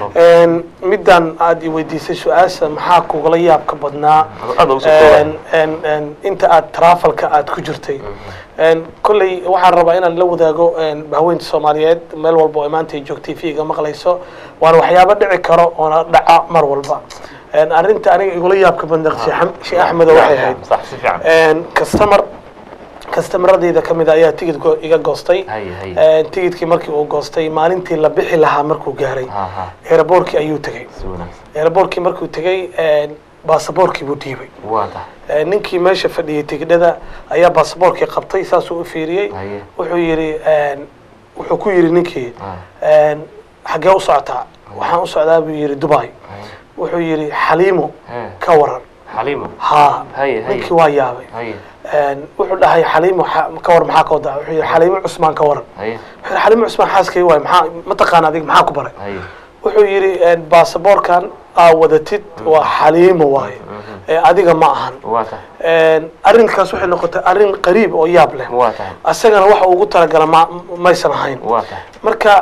middan aad i weydiisay su-aasha maxaa kugala yaabka badnaa Aad ugu soo koobay. inta aad trafalka aad ku jirtay kolley waxaan rabaa inaan la wadaago haweenta soomaaliyeed meel walba oo maanta ay joogtay fiiga maqlayso waana waxyaabo dhici karo oona dhaca mar walba arrinta aniga igula yaabka badnaa sheekh axmedo waxay ahayd sax si fiican customer customeradeyda ka mid a ayaa tigid go- iga goostay Hay, hay. tigidkii markii uu goostay maalintii la bixi lahaa markuu gaaray Ha, ha. aeroboortkii ayuu tegey si wanaagsan aeroboortkii markuu tegey baasaboorkii buu dhiibay waa tahay ninkii meesha fadhiyey tigidhada ayaa baasaboorkii qabtay saasuu u fiiriyey Haye. wuxuu yidhi wuxuu ku yidhi ninkii xaggee u socotaa waxaan u socdaa buu yidhi dubai wuxuu yidhi xaliimo He. ka waran xaliimo haa Haye, haye. ninkii waa yaabay haye wuxuu dhahay xaliimo xa- ka waran maxaa ka wadaa wuxuu yidhi xaliimo cusmaan ka waran haye wuxuu yidhi xaliimo cusmaan xaaskay waay maxaa mataqaana adig maxaa ku baray haye wuxuu yidhi baasaboorkan aa wadatid waa xaliimo waaye ee adiga ma ahan waa tahay arrinkaas waxay noqotay arrin qariib oo yaab leh waa tahay asagana waxa ugu talagala ma maysan ahayn waa tahay marka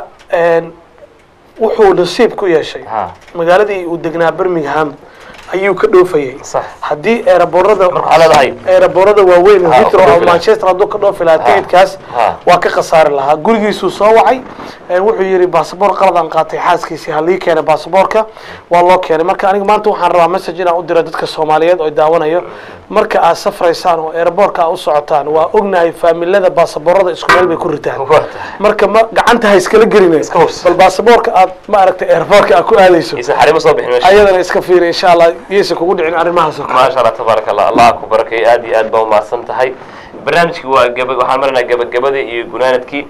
wuxuu nasiib ku yeeshay ha magaaladii uu degnaa birmingham ayuu ka dhoofayay sax haddii eeraboorada marka waxaa leedahay eeraboorada waaweyn oo Ha, Heathrow ku oo dhoofi lahaa. manchester hadduu ka dhoofi lahaa Ha, tigidkaas ha. waa ka khasaari lahaa gurigiisuu soo wacay ee wuxuu yidhi baasaboor qaladaan qaatay xaaskiisii ha lii keenay baasaboorka waa loo keenay marka aniga maanta waxaan rabaa message inaan u diro dadka soomaaliyeed oo daawanayo marka aad safraysaan oo eeraboorka aad u socotaan waa ognahay faamilada baasaboorada isku meel bay ku ritaan waa tahay marka ma gacanta ha iskala gelina Iska hubs. bal baasaboorka aad ma aragtay eeraboorka aad ku aadayso isan xarimo soo bixin meesha ayadana iska fiiri insha allah yeysa kugu dhicin arrimahaas oo kale maasha allah tabaaraka allah allah ku barakeeyo aad iyo aad baa umahadsan tahay barnaamijkii waa gaba waxaan marnaa gabagabadii iyo gunaanadkii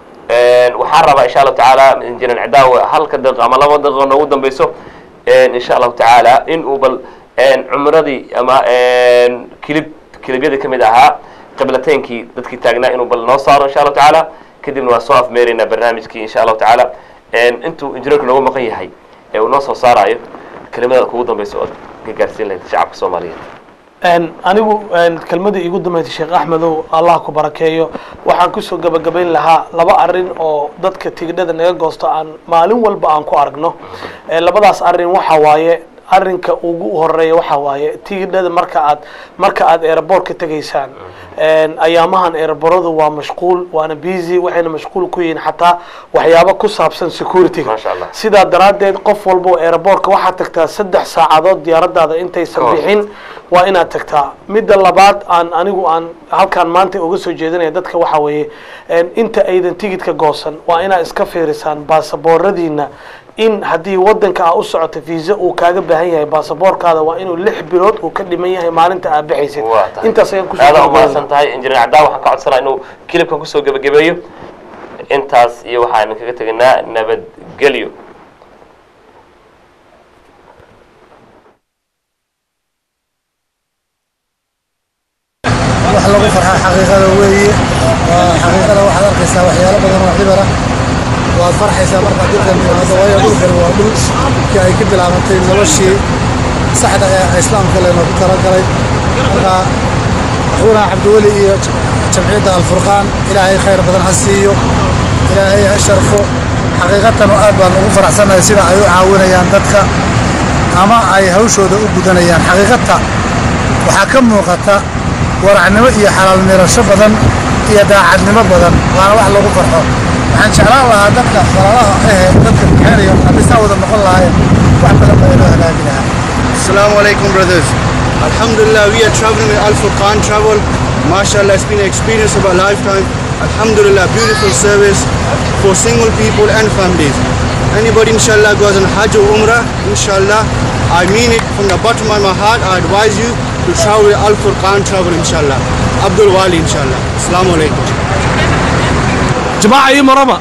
waxaan rabaa insha allahu tacaala injineer cidaawe halka daqiiqo ama laba daqiiqo noogu dambeyso insha allahu tacaala in uu bal cumradii ama kilib kilibyadii kamid ahaa qiblateynkii dadkii taagnaa inuu bal noo saaro insha allahu tacaala kadibna waa soo afmeeraynaa barnaamijkii insha allahu tacaala intuu injineerku noogu maqan yahay ee uu noo soo saarayo kelimada kugu dambeysa ood ka gaarsiin lahayd shacabka soomaaliyeed anigu kelmadii iigu dambeysay sheekh axmedow allah ku barakeeyo waxaan kusoo gebagabayn lahaa laba arrin oo dadka tigidhada naga goosto aan maalin walba aan ku aragno labadaas arrin waxa waaye arrinka ugu horeeya waxa waaye tigidhada marka aad marka aad aeroboortka tegaysaan ayaamahan aeroboradu waa mashquul waana busy waxayna mashquul ku yihiin xataa waxyaabo ku saabsan securityga Masha Allah. sidaa daraaddeed qof walba oo aeroboortka waxaad tagtaa saddex saacadood diyaaradaada intaysan Ka hor. bixin waa inaad tagtaa midda labaad aan anigu aan halkaan maanta uga soo jeedinaya dadka waxa weeye inta aydan tigidka goosan waa inaad iska fiirisaan baasabooradiina in haddii wadanka aa u socoto visa uu kaaga baahan yahay baasaboorkaada waa inuu lix bilood uu ka dhiman yahay maalinta aad bixaysid waa tahay intaas ayaan kusoo aada gabagabaynaa. umahadsan tahay injineer caddaa waxaan ka codsanaa inuu kilibkan kusoo gebagabeeyo intaas iyo waxaan kaga tegaynaa nabadgelyo wax lagu farxaa xaqiiqada weeye waa xaqiiqada waxaad arkaysaa waxyaalo badan oo xibara waad farxaysaa markaad dhulkan yimaado waayo dhulkan waa dhulkii ay ka bilaabantay noloshii saxda ee islaamka leenoogu talagalay marka axuuna cabdiweli iyo jamciyadda alfurqaan ilaahay khayr badan ha siiyo ilaahay ha sharfo xaqiiqatan oo aad baan ugu faraxsanahay sida ay u caawinayaan dadka ama ay hawshooda u gudanayaan xaqiiqata waxaa ka muuqata waracnimo iyo xalaal mirasho badan iyo daacadnimo badan waana wax lagu farxo waxaan jeclaan lahaa dadka walaalaha ahe dadka bixinaya haddii saa wada noqon lahaayeen wax badan baa inoo halaagi lahaa Assalamu alaikum, brothers. Alhamdulillah, we are traveling with Al Furqan Travel. MashaAllah, it's been an experience of a lifetime. Alhamdulillah, beautiful service for single people and families. Anybody, inshallah, goes on Hajj or Umrah, inshallah, I mean it from the bottom of my heart. I advise you to travel with Al Furqan Travel, inshallah. Abdul Wali, inshallah. Assalamu alaikum. jamaaca ii maraba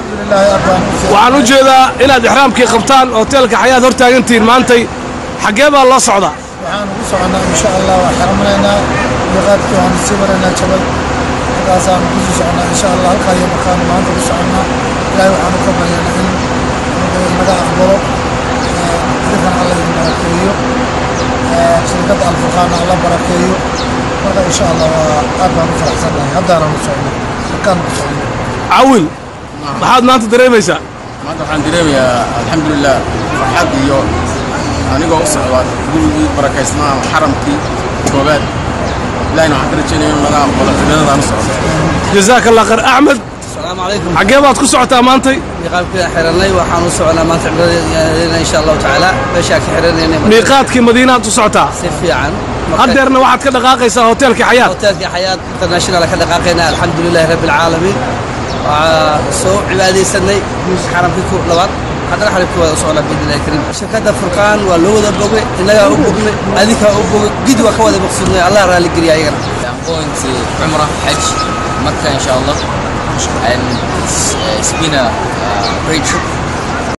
waxaan u jeedaa inaad ixraamkii qabtaan hoteelka xayaad hor taagantihiin maantay xaggee baa loo socdaa waxaan ugu soconaa insha allah waa xaramanaynaa miiqaadkii waxaan sii maraynaa jabal halkaasaan kusii soconaa insha allah halkaa iyo markaanu maanta ku soconnaa ilaahay waxaanu ka baryaynaa in naga aqbalo idinkan alla idin barakeeyo shirkadda alfurqaana alla barakeeyo marka insha allah waa aad baan u faraxsannahay haddaanaan u socno halkaan ku socno cawil maxaad maanta dareemaysaa maanta waxaan dareemayaa alxamdulilah farxad iyo anigoo u socda gurigii barakaysnaa xaramkii koobaad ilahina waxaan ka rajaynaya inuu naga aqbalo cibaadadaan u socdo jazaaka allah khayr axmed السلام عليكم xaggee baad ku socotaa maantay miiqaadkii xirannay waxaan u soconaa maanta cibaadadeena insha allahu tacaala meeshaa ka xiranayna miiqaadkii madiinaad u socotaa si fiican haddeerna waxaad ka dhaqaaqaysaa hoteelkii xayaad hoteelkii xayaat international ka dhaqaaqayna alxamdulilahi rabbi alcaalamiin waxaa soo cibaadaysanay xaramkii ku labaad haddana xaramkii waa u socnaa biidnillahi kariim shirkadda furqaan waa loo wada bogay innagaa u bognay adinkaa u bogay gidi waa ka wada maqsuudnay allah raalli geliya ayagana I'm going to Umrah, Hajj, Makkah, inshallah. And it's, uh, it's been a uh, great trip.